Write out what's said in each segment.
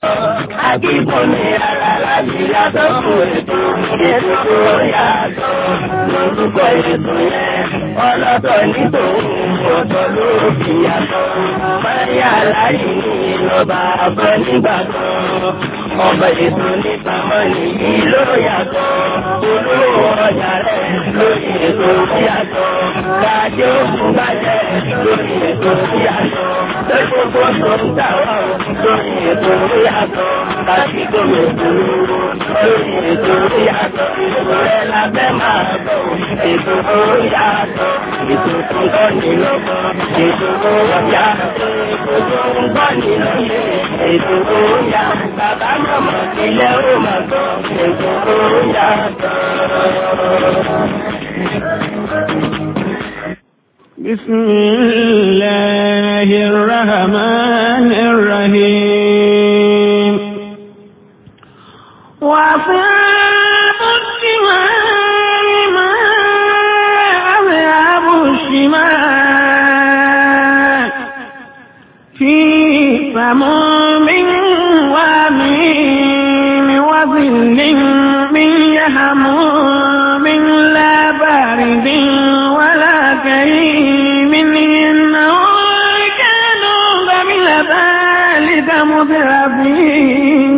Akíkún ni ara láti yàtọ̀ fún ètò ètò tó yàtọ̀ lórúkọ ètò yẹn. Ọlọ́tọ̀ ní tòun ọ̀tọ̀ ló fi yàtọ̀. Máyà láyé ní ìlọ́ba àbọ̀ nígbà kan. Ọba ètò nípa mọ́ni yìí ló yàtọ̀. Olówó ọjà rẹ̀ lórí ètò yàtọ̀. Kájọ́ òkú bàjẹ́ lórí ètò yàtọ̀. Lẹ́gbogbo tó ń tà wá lórí ètò yàtọ̀. Kájí gómìnà ìdúró lórí ètò yàtọ̀. Ìrẹ́ la fẹ́ máa bọ̀ ètò yàtọ̀. Ètò tó ń kọ́ ní lọ́gbọ̀n. Ètò yàtọ̀. Ètò tó ń kọ́ ní lóye. Ètò yàtọ̀. Bàbá màmá ilé ó máa gbọ́. Ètò yàtọ̀. بسم الله الرحمن الرحيم وأصحاب الشمال ما أصحاب الشمال في سموم ومين وظل من يحموم لا بارد ولا كريم إنهم كانوا قبل ذلك مترفين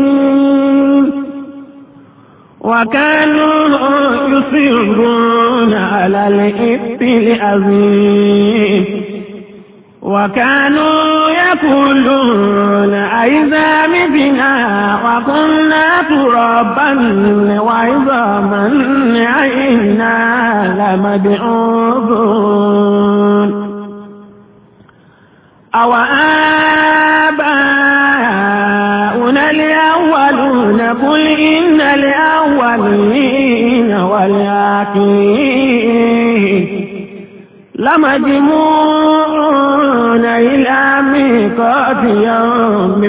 وكانوا يصرون على الإثم العظيم وكانوا يقولون أئذا متنا وكنا ترابا وعظاما أئنا لمبعوثون أو آباؤنا الأولون قل إن الأولين والآخرين لمجموعون إلى ميقات يوم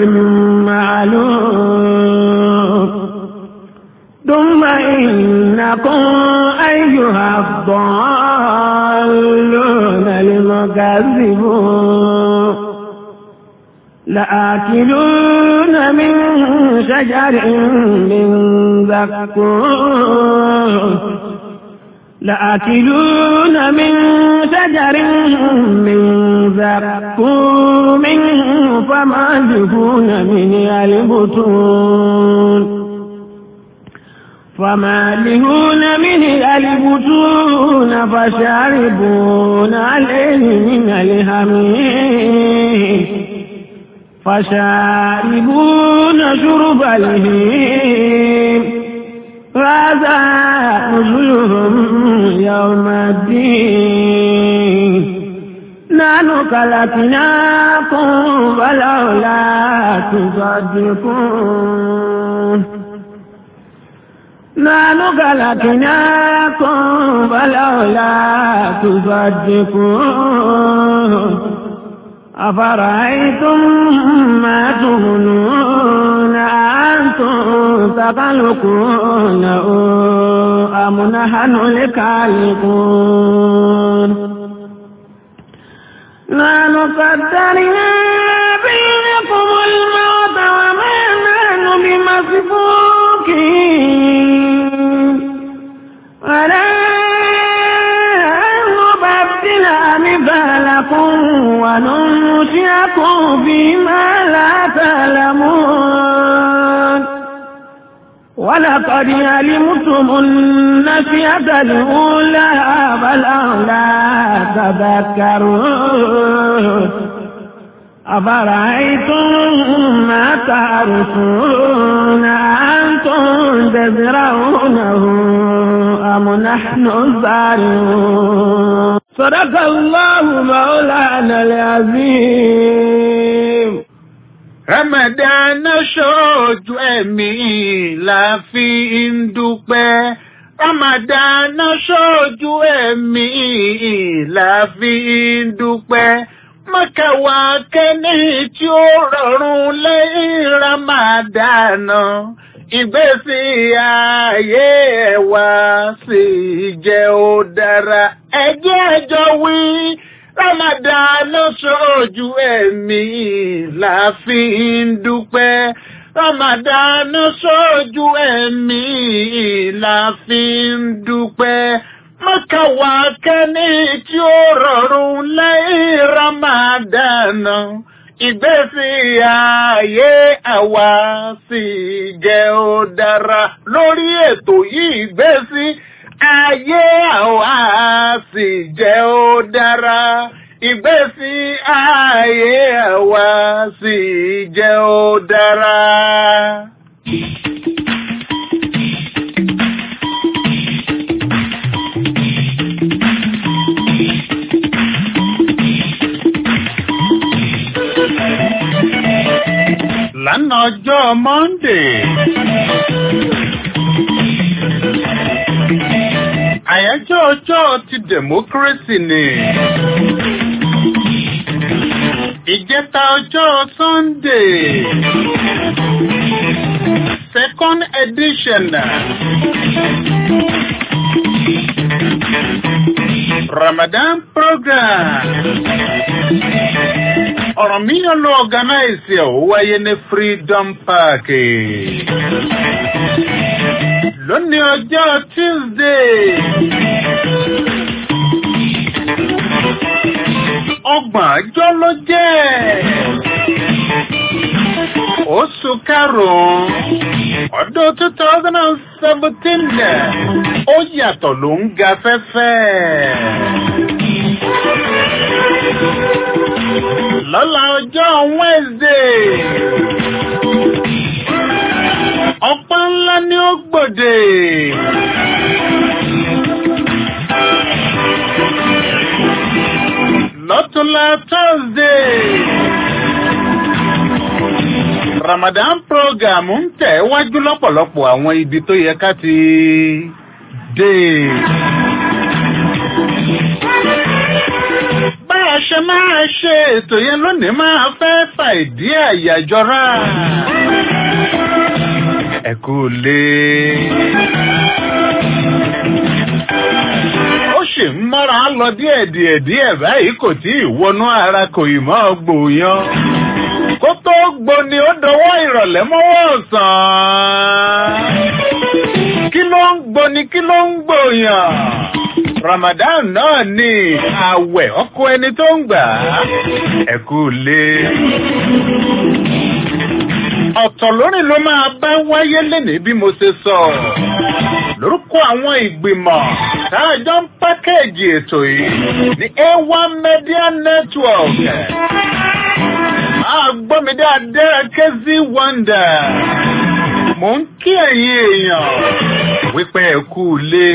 معلوم ثم إنكم أيها الضالون المكذبون لآكلون من شجر من زقوم لآكلون من شجر من زقوم فمالئون من البطون فمالئون من البطون فشاربون عليه من الهميم فشاربون شرب الهيم هذا نزلهم يوم الدين نحن خلقناكم فلولا تصدقون نحن خلقناكم فلولا تصدقون أفرأيتم ما تمنون أنتم تخلقونه أم نحن الخالقون نحن قدرنا بينكم الموت وما نحن بمسبوقين ولا نبدل أمثالكم وننشئكم فيما لا تعلمون ولقد علمتم النشئة الأولى فلولا تذكرون أفرأيتم ما تعرفون أنتم تزرعونه أم نحن الزارعون صدق الله مولانا العظيم Ramadan ṣojú ẹ̀mí la fi ń dúpẹ́. Ramadan ṣojú ẹ̀mí la fi ń dúpẹ́. Mọ́kàwá kẹ́ni tí ó rọrùn lẹ́yìn Ramadan. Ìgbésí ayé ẹ̀wà sì jẹ́ ó dára. Ẹjẹ́ ẹjọ́ wí. Ramadan ṣojú ẹ̀mí la fi ń dúpẹ́. Ramadan sójú ẹ̀mí la fi ń dúpẹ́. Mọ́kàwá kẹ́ni tí ó rọrùn lẹ́yìn Ramadan. Ìgbésí ayé àwa sì jẹ́ ó dára lórí ètò yìí ìgbésí ayé àwa sì jẹ́ ó dára. Ìgbésí ayé àwa sì jẹ́ ó dára. Lánàá ọjọ́ Monday. Àyájọ́ ọjọ́ ti democracy ni. Ìjẹta ọjọ́ Sunday. Second edition. Ramadan program. Ọ̀rọ̀ mi yàn lọ organize ẹ̀ ó wáyé ní Freedom Park. Lónìí ọjọ́ Tuesday. Ọgbọ̀n ọjọ́ ló jẹ́. Oṣù karùn-ún ọdún two thousand and seventeen ó yàtọ̀ ló ń ga fẹ́fẹ́. Lọ́la ọjọ́ Wednesday. Ọ̀pọ̀ ńlá ni ó gbòde. Lọ́túnla Thursday. Ramadan program ń tẹ̀ wájú lọ́pọ̀lọpọ̀ àwọn ibi tó yẹ ká ti dé. Bá a ṣe máa ṣe ètò yẹn lónìí máa fẹ́ fà ìdí àyàjọra. Ẹ kú lé. Ó sì ń mọ́ra lọ díẹ̀ díẹ̀ díẹ̀ báyìí kò tí ì wọnú ara kò ì mọ́ gbòòyàn. Kó tó gbóni ó dọwọ́ ìrọ̀lẹ́ mọ́wọ́ ọ̀sán. Kí ló ń gbóni kí ló ń gbòòyàn? Ramadan náà ni àwẹ̀ ọkọ ẹni tó ń gbà á. Ẹ kú lé. Ọ̀tọ̀ lórí ló máa bá wáyé lénìí bí mo ṣe sọ. Lórúkọ àwọn ìgbìmọ̀ táàjọ ń pákéèjì ètò yìí ní A1 Media Network. Máa gbọ́ mi dáadáa Kẹ́sí Wonder. Mò ń kí ẹ̀yin èèyàn wípé ẹ kú lé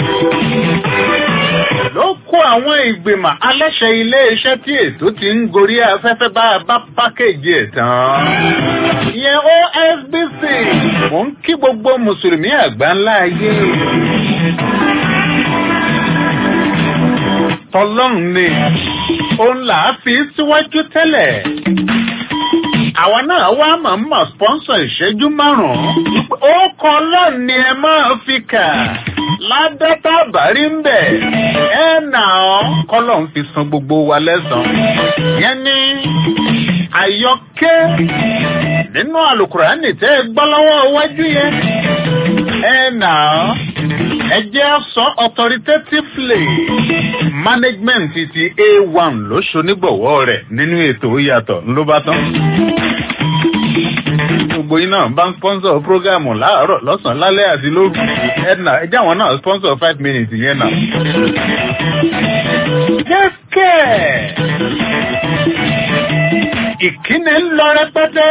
ló kó àwọn ìgbìmọ̀ aláṣẹ ilé-iṣẹ́ tí ètò ti ń gorí afẹ́fẹ́ bá a bá pákéjì ẹ̀ tán. ìyẹn OSBC mò ń kí gbogbo mùsùlùmí àgbà ńlá ayé. tọlọ́run ni òun là á fi síwájú tẹ́lẹ̀. àwa náà wá màmá sponsor ìṣẹ́jú márùn-ún. ó kọ́ lọ́ọ̀ ni ẹ máa fi kà ládàtà bàrí ń bẹ̀. ẹ nà ọ́ kọ́lọ̀ ń fi san gbogbo wa lẹ́sàn-án. yẹn ní àyọkẹ́ nínú àlùkùránì tẹ́ ẹ gbọ́ lọ́wọ́ iwájú yẹn. ẹ nà ọ́ ẹ jẹ́ sọ authoritatively management ti A1 ló ṣonígbọ̀wọ́ rẹ̀ nínú ètò yàtọ̀ ló bá tán gbogbo yín náà bá ń sponsor program láàárọ̀ lọ́sàn-án lálẹ́ àti lóru ẹ̀dínà ẹjẹ́ àwọn náà sponsor five minutes yẹn náà. jẹ́kẹ̀ ìkíni ń lọ rẹpẹtẹ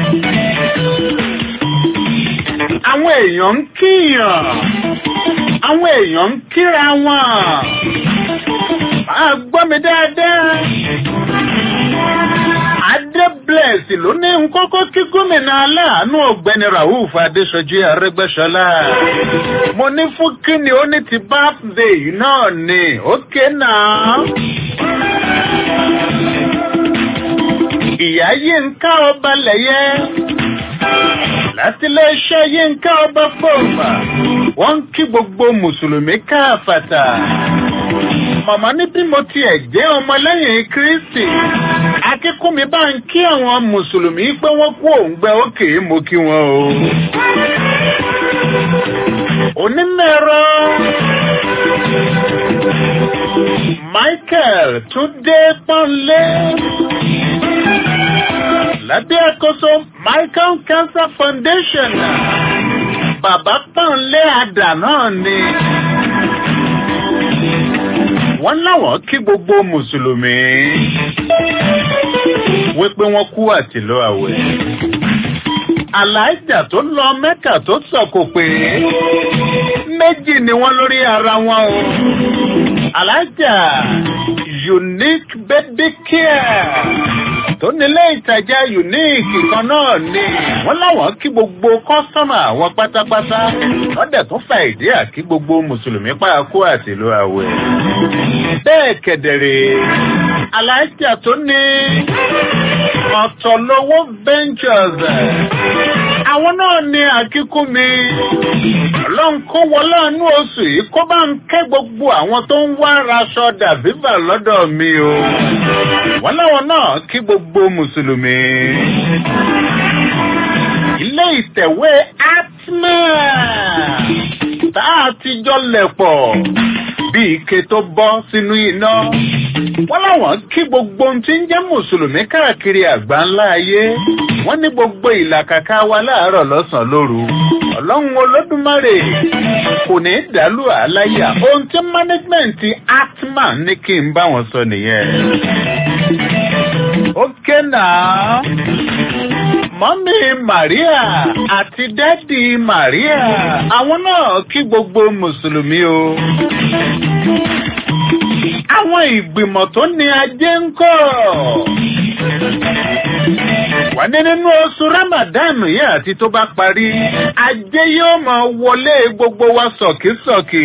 àwọn èèyàn ń kíyàn àwọn èèyàn ń kíra wọn máa gbọ́ mi dáadáa. Adébílẹ̀s ló ní nkókó kí gómìnà aláàánú ọ̀gbẹ́ni Rauf Adéṣọjí Arẹ́gbẹ́ṣọlá. Mo ní fún kíni ó ní ti birthday náà ni, ókè náà. Ìyá Yínká ọba lẹ̀yẹ. Láti iléeṣẹ́ Yínká ọba fòmà, wọ́n ń kí gbogbo Mùsùlùmí káàfàtà màmá ní bí mo tiẹ̀ jẹ́ ọmọlẹ́yìn Kristi a akínkúnmi bá ń kí àwọn mùsùlùmí pé wọ́n kú òǹgbẹ òkè mo kí wọn o. onímọ̀ẹ̀rọ michael túndé pọ́nlé lábẹ́ àkóso michael cancer foundation bàbá pọ́nlé àdà náà ni wọ́n láwọn kí gbogbo mùsùlùmí wípé wọ́n kú àtìlọ́ àwẹ̀. aláìjà tó lọ mẹ́kà tó sọ̀kò pé méjì ni wọ́n lórí ara wọn o. aláìjà unique baby care tó nílé ìtajà unique kan náà ni wọ́n láwọn kí gbogbo kọ́sọ́mà wọn pátápátá wọ́n dẹ̀ tún fa ìdí àkí gbogbo mùsùlùmí pàákó àtìlú àwẹ̀. bẹ́ẹ̀ kẹ̀dẹ̀rẹ̀ aláìjà tó ní ọ̀tọ̀lówó ventures àwọn náà ní àkíkú mi ọlọ́run kó wọlé àánú oṣù yìí kó bá ń kẹ́ gbogbo àwọn tó ń wá raṣọ dàbíbà lọ́dọ̀ mi o wọ́n láwọn náà kí gbogbo mùsùlùmí ilé ìtẹ̀wé atma tá a ti jọ lẹ̀ pọ̀ bí ike tó bọ́ sínú iná wọ́n láwọn kí gbogbo ohun tí ń jẹ́ mùsùlùmí káàkiri àgbà ńlá ayé wọ́n ní gbogbo ìlàkàkà wa láàárọ̀ lọ́sàn-án lóru ọlọ́run olódùmarè kò ní í dàlú àláyà ohun tí mánéjìmẹ̀ntì atman ní kí n bá wọn sọ nìyẹn. ókè náà mọ́mí maria àti dádì maria àwọn náà kí gbogbo mùsùlùmí o àwọn ìgbìmọ̀ tó ní ajé ń kọ́. wọ́n ní nínú oṣù ramadan yìí àti tó bá parí ajé yóò máa wọlé gbogbo wa sọ̀kísọ̀kí.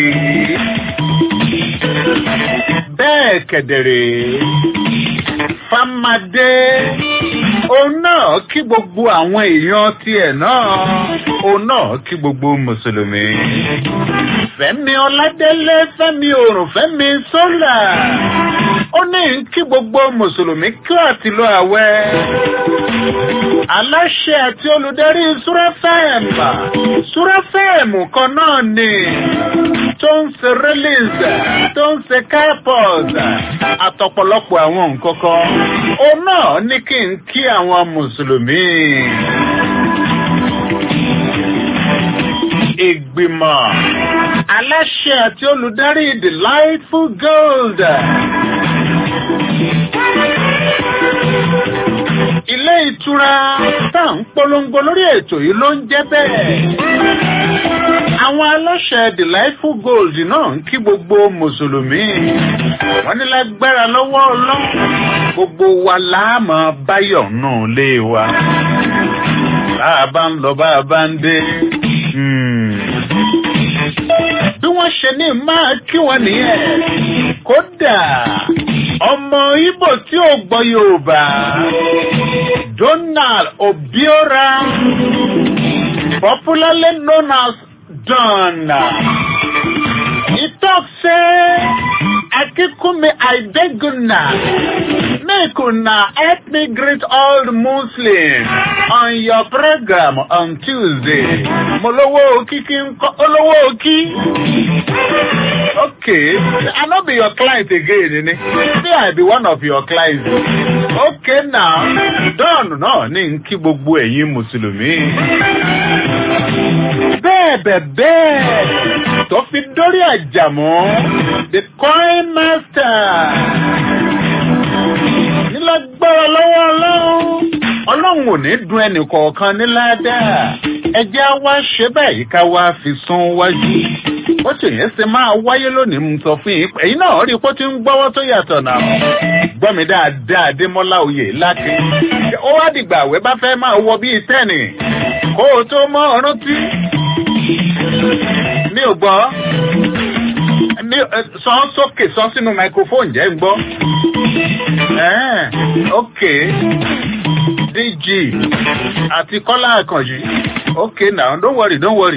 bẹ́ẹ̀ kẹ̀dẹ̀rẹ̀ famadé òun náà kí gbogbo àwọn èèyàn tiẹ̀ náà òun náà kí gbogbo mùsùlùmí. fẹ́mi ọládélé fẹ́mi òrùn fẹ́mi sólà ó ní kí gbogbo mùsùlùmí kí àtìlọ àwẹ̀. aláṣẹ àti olùdarí súrẹ́fẹ̀mù súrẹ́fẹ̀mù kan náà ni tó ń ṣe release tó ń ṣe carport àtọ̀pọ̀lọpọ̀ àwọn nǹkan kan òun náà ní kí n kí àwọn mùsùlùmí. ìgbìmọ̀ aláṣẹ àti olùdarí delightful gold. ilé ìtura tá à ń polongo lórí ètò yìí ló ń jẹ́ bẹ́ẹ̀. àwọn aláṣẹ delightful gold náà ń kí gbogbo mùsùlùmí. wọ́n ní lágbára lọ́wọ́ ọlọ́run gbogbo wa láàmú báyọ̀ náà lé wa. bá a bá ń lọ bá a bá ń dé bí wọ́n ṣe ní máa kí wọn nìyẹn. kódà ọmọ ibo tí ò gbọ́ yorùbá donald obiora popularly known as don he talk say akínkúnmi àìdẹ́gùnà make una help me greet all the muslims on your program on tuesday mo lówó kíkí ń kọ́ olówó kí. okay i no be your client again ni say i be one of your clients okay now don náà ní n kí gbogbo ẹ̀yin mùsùlùmí. bẹ́ẹ̀ bẹ́ẹ̀ bẹ́ẹ̀ tó fi dórí àjàmọ́ the coin master nílágbára lọ́wọ́ ọlọ́run ọlọ́run ò ní dun ẹnì kọ̀ọ̀kan ní ládàá ẹjẹ́ á wá ṣe báyìí ká wá fi sún wájú ó sì yẹn ṣe máa wáyé lónìí mo sọ fún yín ẹ̀yin náà rí i pé ó ti ń gbọ́wọ́ tó yàtọ̀ náà gbọ́ mi dáadáa adémọ́lá oyè láti ó wá dìgbà àwẹ̀ bá fẹ́ máa wọ bíi tẹ́ẹ̀nì kó o tó mọ́ ọ̀rún tí mi ò gbọ́ mi sọ sókè sọ sínú microphone jẹ́ ń gbọ́. ok dg àti kọ́lá àkànjì ok now don't worry don't worry.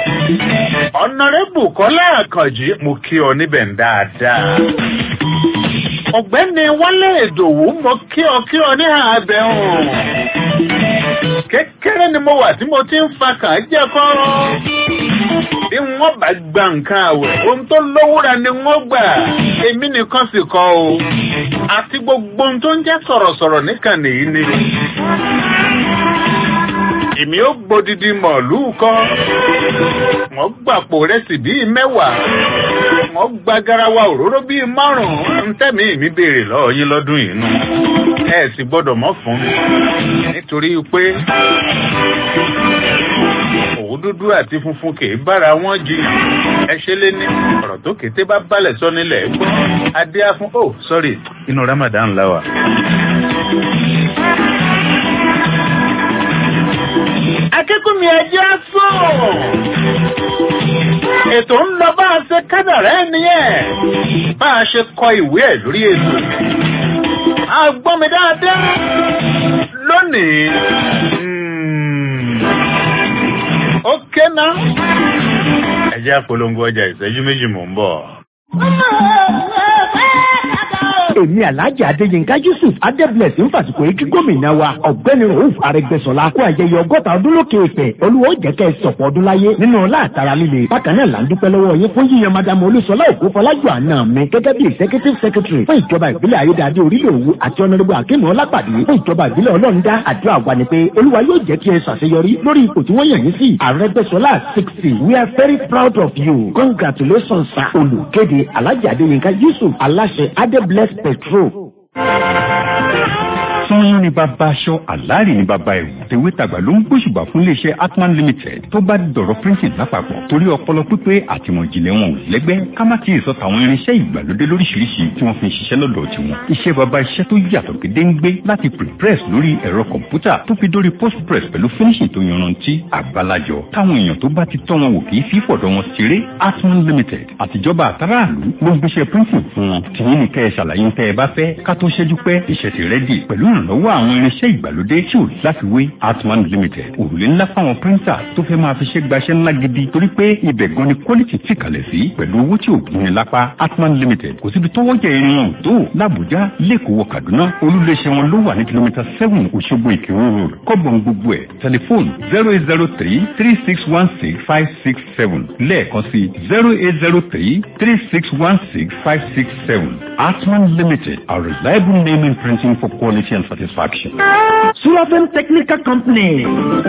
ọ̀nàrẹ́bù kọ́lá àkànjì mo kí ọ níbẹ̀ dáadáa. ọ̀gbẹ́ni wálé ìdòwú mo kí ọ kí ọ ní àbẹ̀ hàn. kékeré ni mo wà tí mo ti ń fa kàn jẹ́ kọ́rọ́. bí wọ́n bá gba nǹkan àwẹ̀ ohun tó lówúra ni wọ́n gbà èmi nìkan sì kọ́ o. àti gbogbo ohun tó ń jẹ́ sọ̀rọ̀sọ̀rọ̀ nìkan nìyí ni. èmi ó gbódìdí mọ̀lúù kan. wọ́n gbàpò rẹsì bíi mẹ́wàá wọ́n gba garawa òróró bíi márùn-ún ntẹ́mi mi béèrè lọ́wọ́ yín lọ́dún yìí nù. ẹ sì gbọ́dọ̀ mọ́ fún mi nítorí pé òwú dúdú àti funfun kì í bára wọn jí ẹ ṣe lé ní ọ̀rọ̀ tó kété bá balẹ̀ sọ nílẹ̀ gbọ́ adé á fún oh sorry inú ramadan la wà. akẹ́kọ̀ọ́ mi ẹjẹ́ sùn ètò ń lọ bá a ṣe kádàrá ẹ nìyẹn bá a ṣe kọ ìwé ẹ lórí ètò a gbọ́ mi dáadáa lónìí ó ké ná ẹ jẹ́ àpolongo ọjà ìṣẹ́jú méjì mò ń bọ̀. èmi alhaji adéyínká yusuf adébílẹ̀sì ń fàsìkò yìí kí gómìnà wa ọ̀gbẹ́ni rauf arẹgbẹ́sọlá kó ayẹyẹ ọgọ́ta ọdún lókè èpè olúwo jẹ́kẹ́ sọ̀pọ̀ ọdún láyé nínú látara líle bákan náà là ń dúpẹ́ lọ́wọ́ yín fún yíyan madamu olúṣọlá òkú fọlájú àná mi gẹ́gẹ́ bí executive secretary fún ìjọba ìbílẹ̀ ayédáadé orílẹ̀ òwú àti ọ̀nàdúgbò akínú ọlápàdé fún ìjọba ìbílẹ̀ ọlọ́ndá àdúrà wa ni pé olúwa yóò jẹ́ kí ẹ ṣàṣeyọrí lórí ipò tí wọ́n yàn yín sí arẹgbẹ́sọlá sixty we are very proud of you congratulations sir olùkéde alhaji adéyínká yusuf aláṣẹ adébless petrol sanyọ́n ní bàbá aṣọ àlárí ní bàbá ẹ̀wù tèwé tàgbà ló ń gbóṣùbà fún iléeṣẹ́ atman limited tó bá dọ̀rọ̀ printing lápapọ̀ torí ọpọlọ pípé àtìmọ̀jìnlẹ̀ wọn ò lẹ́gbẹ́ ká má kí ìsọ tàwọn irinṣẹ́ ìgbàlódé lóríṣiríṣi tí wọ́n fi ń ṣiṣẹ́ lọ́dọ̀ tiwọn iṣẹ́ bàbá iṣẹ́ tó yàtọ̀ gédéǹgbé láti prepress lórí ẹ̀rọ kọ̀ǹpútà tó fi dórí postpress pẹ̀lú finishing tó yanrantí àgbàlajọ táwọn èèyàn tó bá ti tọ́ wọn wò kì í fi fọ̀dọ̀ wọn ṣeré atman limited àtijọba àtàràlú ló ń gbéṣẹ́ printing fún wọn tìyín ní kẹ́ ẹ ṣàlàyé tẹ́ ẹ bá fẹ́ ká tó ṣẹ́jú pẹ́ iṣẹ́ ti rẹ́dì pẹ̀lú ìrànlọ́wọ́ àwọn irinṣẹ́ ìgbàlódé tí ò láfiwé atman limited òrùlé ńlá fáwọn píríńtà tó fẹ́ máa fi ṣe gbaṣẹ́ ńlá gidi torí pé ibẹ̀ gan ni quality ti kalẹ̀ sí pẹ̀lú owó tí ò gbìn lápá atman limited kò síbi tọ́wọ́ jẹ irin wọn tó làbújá lẹ́kọ̀ọ́ wọ kaduna olúléeṣẹ́ wọn ló wà ní kìlómítà seven òṣogbo ìkírun road kọ́bọ̀n gbogbo ẹ̀ tẹlifóònù zero eight zero three three six one six five six seven lẹ́ẹ̀kan sí zero eight zero three three six one six five six seven atman limited a reliable name in printing for quality and satisfaction. Sulafem Technical Company.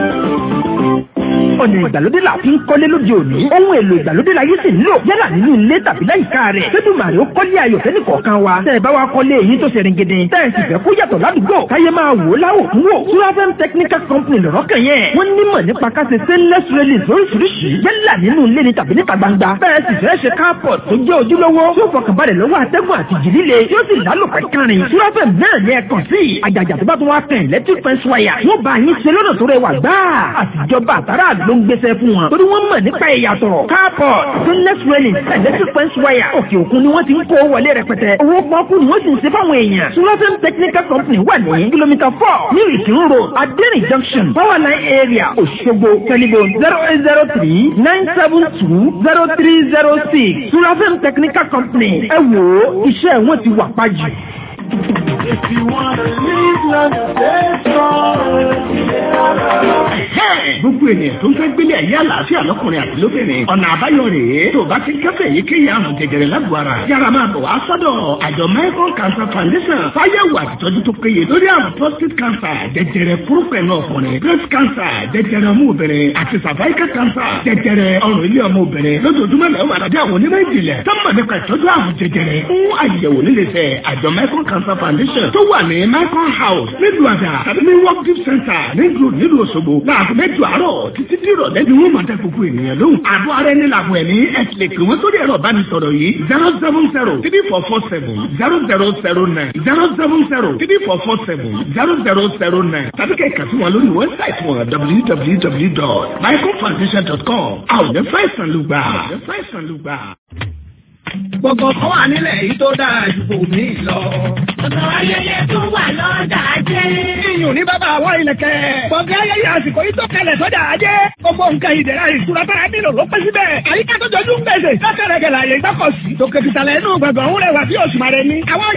ọ̀nà ìgbàlódé la fi ń kọ́lé lóde òní. ohun èlò ìgbàlódé la yìí sì ń lò yálà nínú ilé tàbí láyìíká rẹ̀. sẹ́dùmàrè ó kọ́lé ayọ̀ fẹ́ni kọ̀ọ̀kan wa. tẹ́ ẹ bá wa kọ́lé èyí tó ṣe ringede. tẹ́ ẹ sì fẹ́ kó yàtọ̀ ládùúgbò. káyé máa wò ó láwò fún wò. Sulafem Technical Company lọ̀rọ̀ kàn yẹn. wọ́n nímọ̀ nípa káṣe stainless railing lóríṣiríṣi. yálà nínú ilé ni tàbí níta gbangba. bẹ́ẹ̀ sì fẹ́ ṣe carport tó jẹ́ ojúlówó. tí ó fọkànbalẹ̀ lọ́wọ́ atẹ́gùn àti jì líle. tí ó sì lálòpẹ́ kárin. Sulafem náà ní ẹ kàn sí. àjàjà tó bá tún wá kàn electric fence wire. wọ́n bá yín ṣe lọ́nà tó rẹwà gbáà. àtijọba àtàrà ló ń gbéṣẹ́ fún wọn. torí wọ́n mọ̀ nípa ìyàtọ̀. carport stainless railing electric fence wire. òkè òkun ni wọ́n ti ń kó wọlé rẹpẹtẹ. owó pọ́kú ni wọ́n sì ń ṣe fáwọn èèyàn. Sulafem Technical Company wà ní kìlómítà four ní ìkírun road adẹ́rìn junction power line area Òṣogbo telephone zero eight zero three nine seven two zero three zero six Sulafem Technical Company ẹ wò ó iṣẹ́ wọn ti wà pàjù. If you want to live long, stay strong. gbogbo ènìyàn tó ń fẹ́ gbélé ayé àlàáfíà lọ́kùnrin àti lóbìnrin ọ̀nà àbáyọ rèé tó o bá ti kẹ́fẹ́ yìí kéye àrùn jẹjẹrẹ lágbo ara yára máa bọ̀ wá sọ́dọ̀ àjọ Michael Cancer Foundation fáyẹ̀wò àtìtọ́jú tó péye lórí àrùn prostate cancer jẹjẹrẹ púrúpẹ̀lú ọkùnrin breast cancer jẹjẹrẹ ọmú obìnrin àti cervical cancer jẹjẹrẹ ọrùn ilé ọmọ obìnrin lójoojúmọ́ lẹ́wọ̀ àdájọ́ àwọn onímọ̀ ìjìnlẹ̀ tọ́mọ̀ nípa ìtọ́jú àrùn jẹjẹrẹ fún àyẹ̀wò níléeṣẹ́ àjọ Michael Cancer Foundation tó wà ní Michael House nílùú àdá tàbí ní work deep center nílùú nílùú Òṣogbo láàbù mẹ́jọ àárọ̀ títí tí ìrọ̀lẹ́ ni wọ́n máa dá gbogbo ènìyàn lóhùn. àbọ̀ ara ẹni làbọ̀ ẹ̀mí ẹ̀sìn lè pè wọ́n sórí ẹ̀rọ ìbánisọ̀rọ̀ yìí zero seven zero three four four seven zero zero zero nine zero seven zero three four four seven zero zero zero nine tàbí kẹ̀kẹ́ sí wọn lórí wẹ́bsáìtì wọn www.michaelfoundation.com àwọn ọ̀dẹ́ fáìsàn ló gbà. fáìsàn ló gbà. Gbogbo kan wà nílẹ̀ yìí tó dára ju kò mí lọ. Ọ̀sán ayẹyẹ tó wà lọ́jà jẹ́. Iyùn ní bàbá àwọn ìlẹ̀kẹ̀. Gbọ̀ngàn ayẹyẹ àsìkò yìí tó kalẹ̀ sọ́jà ajé. Gbogbo nǹkan ìdẹ̀ra ìṣúra tára nílò ló pẹ́ síbẹ̀. Àyíká tó jọjú ń gbèsè. Lọ́sẹ̀rẹ̀ gẹ̀lẹ́ àyè ìgbọ́kọ̀sí. Tòkè tìtàlẹ̀ inú gbọ̀ngàn òun rẹwà bí oṣù màrẹ ni. Àwọn yàrá tá a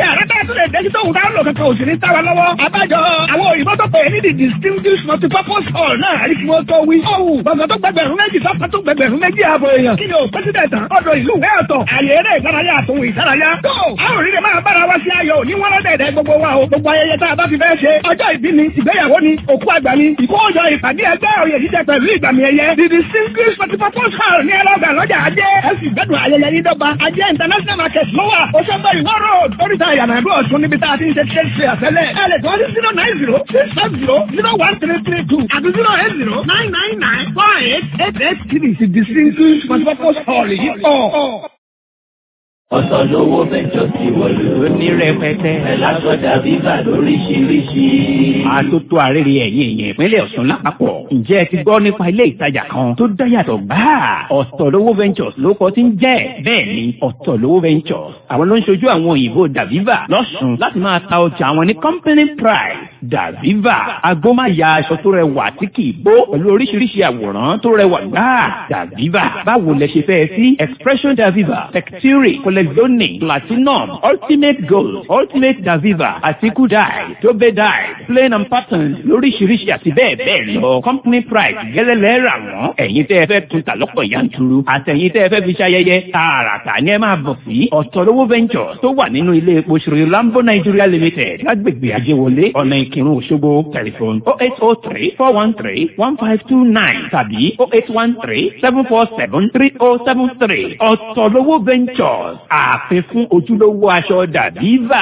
tún lè dẹ́jú tóun tá ń lò kankan òsì ní táwa lọ́wọ́. Abájọ àwọn òyìnbó tó pè é ní the distinguished multipurpose hall náà àrí kí wọ́n tó wí. Ọ̀hún gbọ̀ngàn tó gbẹgbẹ̀rún méjì sọ́kà tó gbẹgbẹ̀rún méjì ààbò èèyàn. Kí ni o pẹ́sidẹ̀ntì ọ̀dọ̀ ìlú ìwé ọ̀tọ̀ àyè eré ìdárayá àtòwò ìdárayá. Tó àwọn òrìrì máa bára wá sí ayọ̀ ní wọ́n lọ́dẹ̀ẹ̀dẹ̀ gbogbo wa o. Gbogbo ayẹyẹ tá a bá fi fẹ́ ṣe. Ọjọ́ ìbí ni, ìgbéyàwó ni, òkú àgbà ni, ìkójọ ìpàdé ẹgbẹ́ òye jíjẹ pẹ̀lú ìgbàmì ẹ̀yẹ. The distinguished multipurpose hall ní ẹlọ́gbà lọ́jà ajé. Ẹ sì gbẹ́dùn ayẹyẹ yín dọ́gba. Ajé international market ló wà. Ó ṣẹ́gbẹ́ ìwọ́ road. Oríta ìyànà ìlú Ọ̀ṣun níbi tá a ti ń ṣe ṣe ṣe àfẹ́lẹ́. Ẹ lè tọ́ sí zero nine zero six five zero zero one three three two àti zero eight zero nine nine nine four eight eight eight three. The distinguished multipurpose hall yìí pọ̀. ọ̀sán lówó mẹ́jọ ti wọ̀lú. ní rẹpẹtẹ. ẹ̀ lásọdà bíbà lóríṣiríṣi. àtótó àrèrè ẹ̀yìn èèyàn ìpínlẹ̀ Ọ̀ṣun lápapọ̀. ǹjẹ́ ẹ ti gbọ́ nípa ilé ìtajà kan tó dáyàtọ̀ gbáà? ọ̀tọ̀lówó ventures ló kọ́ tí ń jẹ́. bẹ́ẹ̀ ni ọ̀tọ̀lówó ventures àwọn ló ń ṣojú àwọn òyìnbó Daviva lọ́sùn láti máa ta ọjà àwọn ní company price. Daviva agbómáya aṣọ tó rẹwà tí kì í bó pẹ̀lú oríṣiríṣi àwòrán tó rẹwà gbáà. Daviva báwo lẹ ṣe fẹ́ sí expression Daviva texture Colexonic, Platinum, Ultimate Gold, Ultimate Daviva, àti Kudai, Tobe Dye, Plain and Pattern lóríṣiríṣi àti bẹ́ẹ̀ bẹ́ẹ̀ lọ. Company price gẹ́lẹ́lẹ́ rà wọ́n. Ẹ̀yin tẹ́ ẹ fẹ́ tún ta lọ́pọ̀ yanturu. Àtẹ̀yin tẹ́ ẹ fẹ́ fi ṣayẹyẹ. Tààràtà ni ẹ máa bọ̀ sí. Ọ̀tọ̀lówó Ventures tó wà nínú ilé epo Ṣòro Lambo Nigeria Limited lágbègbè Ajéwọlé ọ̀nà Ìkírun Òṣogbo tẹlifon oh eight oh three four one three one five two nine tàbí oh eight one three seven four seven three oh seven three. Ọ̀tọ̀lówó Ventures ààfin fún ojúlówó aṣọ Daviva.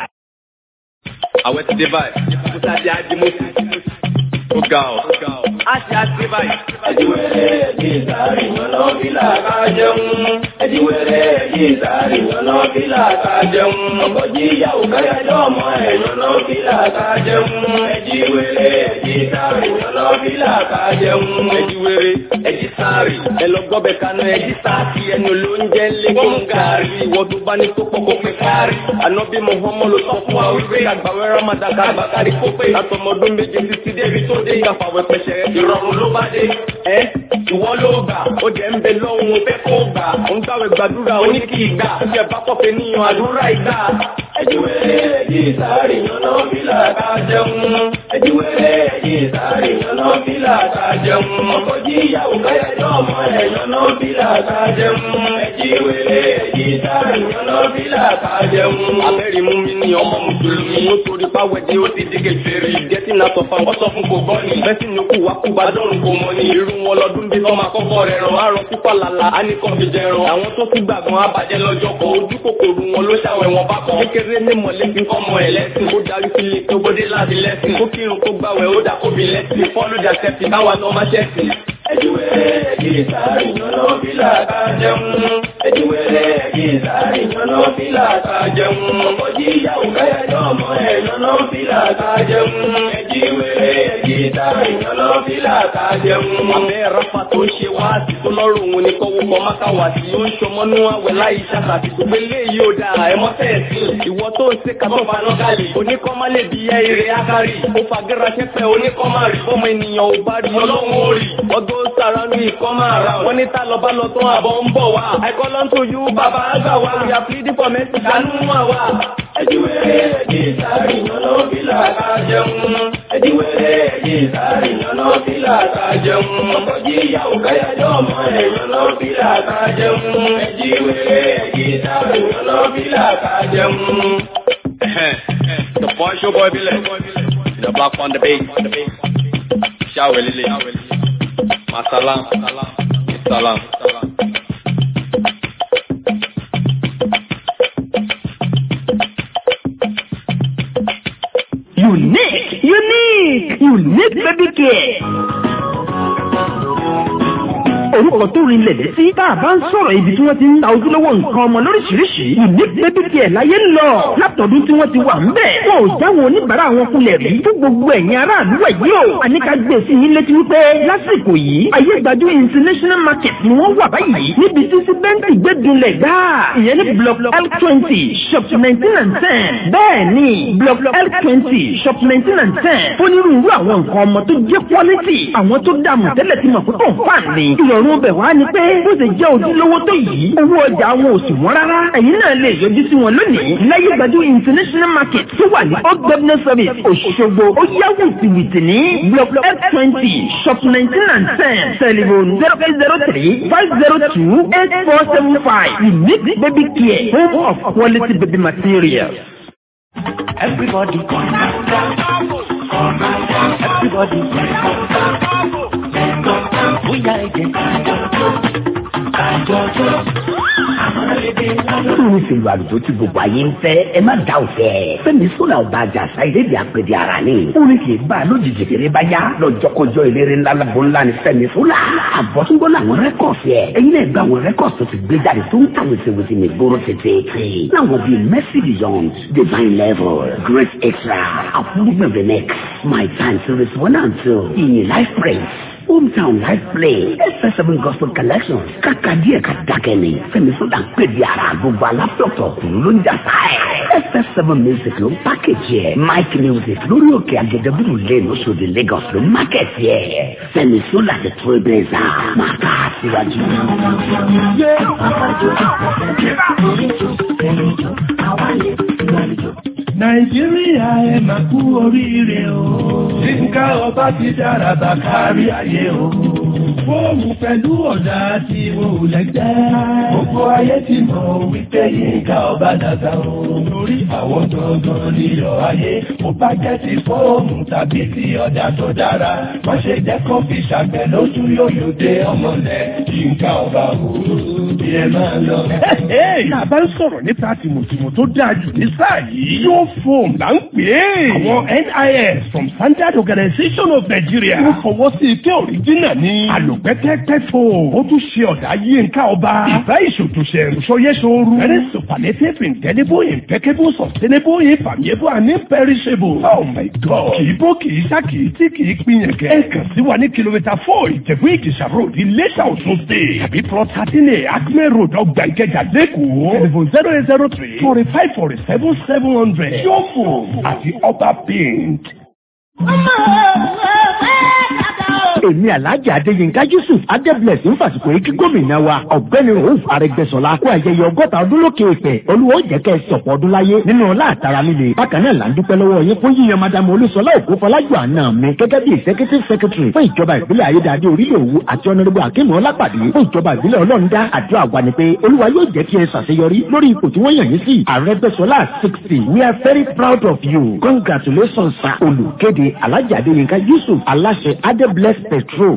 àwọn ti dé báyìí musa di adimusi ó ga ọ á ti á dé báyìí. ẹ̀díwèrè ẹ̀dí ìsàrí yànnà fìlà ká jẹun. ẹ̀díwèrè ẹ̀dí ìsàrí yànnà fìlà ká jẹun. ọkọ̀ jí ìyàwó káyájọ́ ọmọ ẹ̀ yànnà fìlà ká jẹun. ẹ̀díwèrè ẹ̀dí ìsàrí yànnà fìlà ká jẹun. ẹ̀díwèrè ẹ̀dí sáàrì ẹ lọ gbọ́bẹ̀ kaná ẹ̀dí sáàkì ẹnu ló ń jẹ́ lẹ́gbọ̀n gàrí ìwọ tó bá ní tó pọ̀kọ̀ pé kárí. ànábì Muhammad ló sọ fún wa wípé àgbàwẹ́ Ramadan kàgbàkárí kó pé látọmọdún méje títí débi tó dé ìgbàfàwẹ́ pẹ̀sẹ̀ ìrọ̀rùn ló bá dé. ẹ ìwọ ló gbà ó jẹ́ ń bẹ lọ́hùn ó fẹ́ kó gbà ó ń gbàwẹ̀ gbàdúrà ó ní kí ìgbà ó jẹ́ bá pọ̀fẹ́ níyan àdúrà ìgbà. ẹ̀díwèrè ẹ̀dí ìsàrí yànnà fìlà ká jẹun. ẹ̀díwèrè ẹ̀dí ìsàrí yànnà fìlà ká jẹun. ọkọ̀ jí ìyàwó káyájọ́ ọmọ ẹ̀ yànnà fìlà ká jẹun. ẹ̀díwèrè ẹ̀dí ìsàrí yànnà fìlà ká jẹun. abẹ́rẹ́ mú mi ní ọmọ mùsùlùmí ó torí pàwẹ́ tí ó ti dégé fèrè gẹ́tì náà sọ fún ọsọ fún kò gbọ́ ni bẹ́sì ni kú wá kú bá dọ́rùn kò mọ ni irú wọn lọ́dún bí wọ́n máa kọ́kọ́ rẹ̀ ràn àrùn pípa làlà á ní kàn fi jẹ ràn àwọn tó fi gbàgbọ́n abàjẹ́ lọ́jọ́ kan ojú kòkòrò wọn ló ṣàwẹ̀ wọn bá kọ́ kékeré ní mọ̀lẹ́bí kọ́mọ ẹ̀ lẹ́sìn ó darí sílé tó gbódé láti lẹ́sìn ó kírun kó gbàwẹ̀ ó dà kóbi lẹ́sìn fọ́lùdà sẹ́fì káwa náà má ṣẹ̀sìn. ẹ̀díwèrè ẹ̀dí ìsàrí yànnà fìlà ká jẹun. ẹ̀díwèrè ẹ̀dí ìsàrí yànnà fìlà ká jẹun. ọkọ̀ jí ìyàwó káyájọ́ ọmọ ẹ̀ yànnà fìlà ká jẹun. ẹ̀díwèrè ẹ̀dí ìsàrí yànnà fìlà ká jẹun. abẹ́ rafa tó ń ṣe wá sí tó lọ́rùn òun ni kọ́wọ́ kọ́ máka wá sí ó ń ṣọmọ́nú àwẹ̀ láì ṣàkàtì tó gbé léyìí ó dáa ẹ mọ́tẹ́ sí ìwọ tó ń ṣe kàtó faná gàlè oníkọ́ má lè bí ẹ ire akari ó fagẹ́ra ṣẹ́fẹ́ oníkọ́ má rí fọmọ ènìyàn ò bá rí ọlọ́run ó rí ọdún sára ní ikọ́ máa ra wọn ní tá lọ bá lọ tán àbọ̀ ń bọ̀ wá ẹ̀kọ́ ló ń tojú bàbá àgbà wá we are pleading for mercy ṣàánú àwa. ẹ̀díwèrè ẹ̀dí ìsàrí yànnà fìlà ká jẹun. ẹ̀díwèrè ẹ̀dí ìsàrí yànnà fìlà ká jẹun. ọkọ̀ jí ìyàwó káyájọ́ ọmọ ẹ̀ yànnà fìlà ká jẹun. ẹ̀díwèrè ẹ̀dí ìsàrí yànnà fìlà ká jẹun. the boy show boy be like the black on the base ṣáwẹ̀ lílé masalam salam. Unique, unique, unique baby care. orúkọ tó rinlẹ̀ létí tá a bá ń sọ̀rọ̀ ibi tí wọ́n ti ń ta ojúlówó nǹkan ọmọ lóríṣiríṣi unique baby care láyé ń lọ látọ̀dún tí wọ́n ti wà ń bẹ̀. wọn ò jáwọ́ oníbàárà wọn kulẹ̀ rí fún gbogbo ẹ̀yin aráàlú ẹ̀ yìí o. àníkà gbé sí yín létí wípé lásìkò yìí ayé gbajú international market ni wọ́n wà báyìí níbi tí síbẹ́ǹtì gbẹ́dúnlẹ̀ gbáà ìyẹn ní block l twenty shop nineteen and ten bẹ́ẹ̀ ni block l twenty shop nineteen and ten onírúurú àwọn nǹkan ọmọ tó jẹ́ quality àwọn tó dààmú tẹ́lẹ̀ tí mọ̀ pé kò ń fà ní ìrọ̀rùn ìrònú bẹ̀ wá ni pé bó ṣe jẹ́ ojúlówó tó yìí owó ọjà wọn ò sì wọ́n rárá ẹ̀yin náà lè yọjú sí wọn lónìí láyé gbajú international market tó wà ní old governor service Òṣogbo ó yá wìtìwìtì ní block f twenty shop nineteen and ten telephone zero eight zero three five zero two eight four seven five unique baby care home of quality baby materials. Everybody come come everybody bóyá ẹ̀jẹ̀ kájọjọ́ Lórí ìṣèlú àlùjọ tí gbogbo ayé ń fẹ́, ẹ má dá òfẹ́. Fẹ́mi Sọ́là ọba àjàsá ìlédè àpèdè ara ni. Orin kì í bá a lójijì kéré bá yá. Lọ́jọ́kọjọ́ eléré ńlá lábọ́ ńlá ni Fẹ́mi Sọ́là. Àbọ̀túngbọ́ làwọn rẹ́kọ̀sì ẹ̀. Ẹyin náà gba àwọn rẹ́kọ̀sì tó ti gbé jáde tó ń ta wèsèwèsè ní gbóró tètè. Láwọn bíi Mercy Beyond, Divine Level, Grace Extra, Àfúrúgbìn Remix, My Time Series One and Two, Ìyìn Life Praise. Hometown Life Play, FS7 Gospel Collection, kàkà díẹ̀ ká dákẹ́ ni, Fẹ́mi Sọ́dà ń pè di ara gbogbo alápẹ̀tọ̀ kùn ló ń jà sáẹ̀. FS7 Music ló ń pákéjì ẹ̀, Mike Music lórí òkè Agẹdẹ́bùrù lane Oṣòdì Lagos ló ń mákẹ́tì ẹ̀. Fẹ́mi Sọ́dà ti tó ẹgbẹ́ ẹ̀sà, máa ká síwájú. nàìjíríà ẹ máa kú oríire o. yínká ọba ti dára bá kárí ayé o. fóònù pẹ̀lú ọ̀dà tí mo lẹ́gbẹ́. gbogbo ayé ti mọ̀ wípé yínká ọba dàda o. lórí àwọn gangan nílò ayé. mo bá jẹ́ ti fóònù tàbí ti ọ̀dà tó dára. má ṣe jẹ́ kó fi ṣàgbẹ̀ lójú yóyò dé ọmọlẹ̀. yínká ọba o. bí ẹ máa lọ. Náà bá ń sọ̀rọ̀ nípa tìmùtìmù tó dáa jù ní sáà yìí. Yóò fòm là ń pè é. Àwọn NIS from Standard Organization of Nigeria. Wọ́n fọwọ́ sí ike òrìjínà ní. Àlùpẹ́tẹ́pẹ́ fò. Ó tún ṣe ọ̀dà yínká ọba. Ìfẹ́ ìṣòtúnṣe ìṣòyẹ́ṣòru. Very superlative, indelible, impeccable, sustainable, infallible and imperishable. Oh my God. Kì í bó kì í ṣá kì í tí kì í pinyàn kẹ́. Ẹ kàn sí wa ní kìlómítà four Ìjẹ̀bú Ìkìṣà road Iléṣà Ọ̀ṣun state. Tàbí plot thirteen A Acme road ọgbà Ìkẹjà lẹ́kọ̀ọ́. Telephone zero eight zero three forty five forty seven seven hundred. Yóò fò àti ọba paint. èmi alhaji adéyínká yusuf adébílẹ̀sì ń fàsìkò yìí kí gómìnà wa ọ̀gbẹ́ni rauf arẹgbẹ́sọlá kó ayẹyẹ ọgọ́ta ọdún lókè èpè olúwo jẹ́ kẹ́ ẹ sọ̀pọ̀ ọdún láyé nínú ọlá àtàrà líle bákan náà là ń dúpẹ́ lọ́wọ́ yín fún yíyan madamu olúṣọlá òkú fọlájú àná mi gẹ́gẹ́ bí executive secretary fún ìjọba ìbílẹ̀ ayédáadé orílẹ̀ òwú àti ọ̀nàdébò akínú ọlápàdé fún ìjọba ìbílẹ̀ ọlọ́ọ̀dá àdúrà wa ni pé olúwa yóò jẹ́ kí ẹ ṣàṣeyọrí lórí ipò tí wọ́n yàn yín sí arẹgbẹ́sọlá sixty we are very proud of you congratulations sir olùkéde alhaji adéyínká yusuf aláṣẹ adébílẹ̀ petrol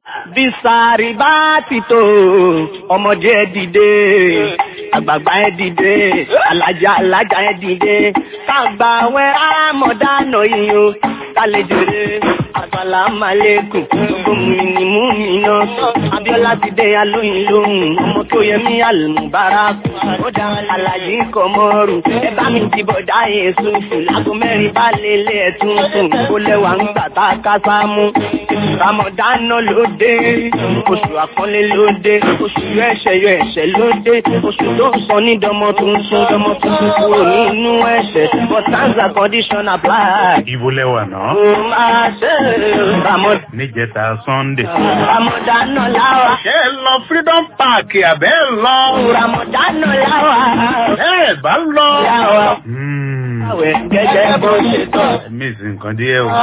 bisari bá ti tó ọmọdé ẹ dìde àgbààgbà ẹ dìde alájà alájà ẹ dìde kágbà wẹ àmọ̀dánà yìí o kálejò rẹ àsàlámàlẹ́kùn gbogbo mi mú mi náà abiola ti dé alóyin lóhùn ọmọ tó yẹ mí àlùmùbárà ó dá alájí kọmọrù ẹ bá mi ti bọ̀dá èso fún lágbo mẹ́rin bá lélẹ̀ ẹ̀ tuntun kó lẹ́wà ń gbà tá a ká sámú ramadana ló dé oṣù àpọ́nlé ló dé oṣù yọ ẹ̀ṣẹ̀ yọ ẹ̀ṣẹ̀ ló dé oṣù tó ń sọ ní dọmọ tuntun dọmọ tuntun kúrò nínú ẹ̀ṣẹ̀ but terms and conditions apply. Ibo lẹ́wà náà. ó máa ṣe ramọ- Níjẹta Sunday. ramadana láwa. Ṣé ẹ lọ Freedom Park àbẹ́ ẹ lọ? ramadana láwa. Ẹ bá lọ. láwa. àwẹ̀ gẹ́gẹ́ bó ṣe tọ́. Miss nǹkan díẹ̀ o.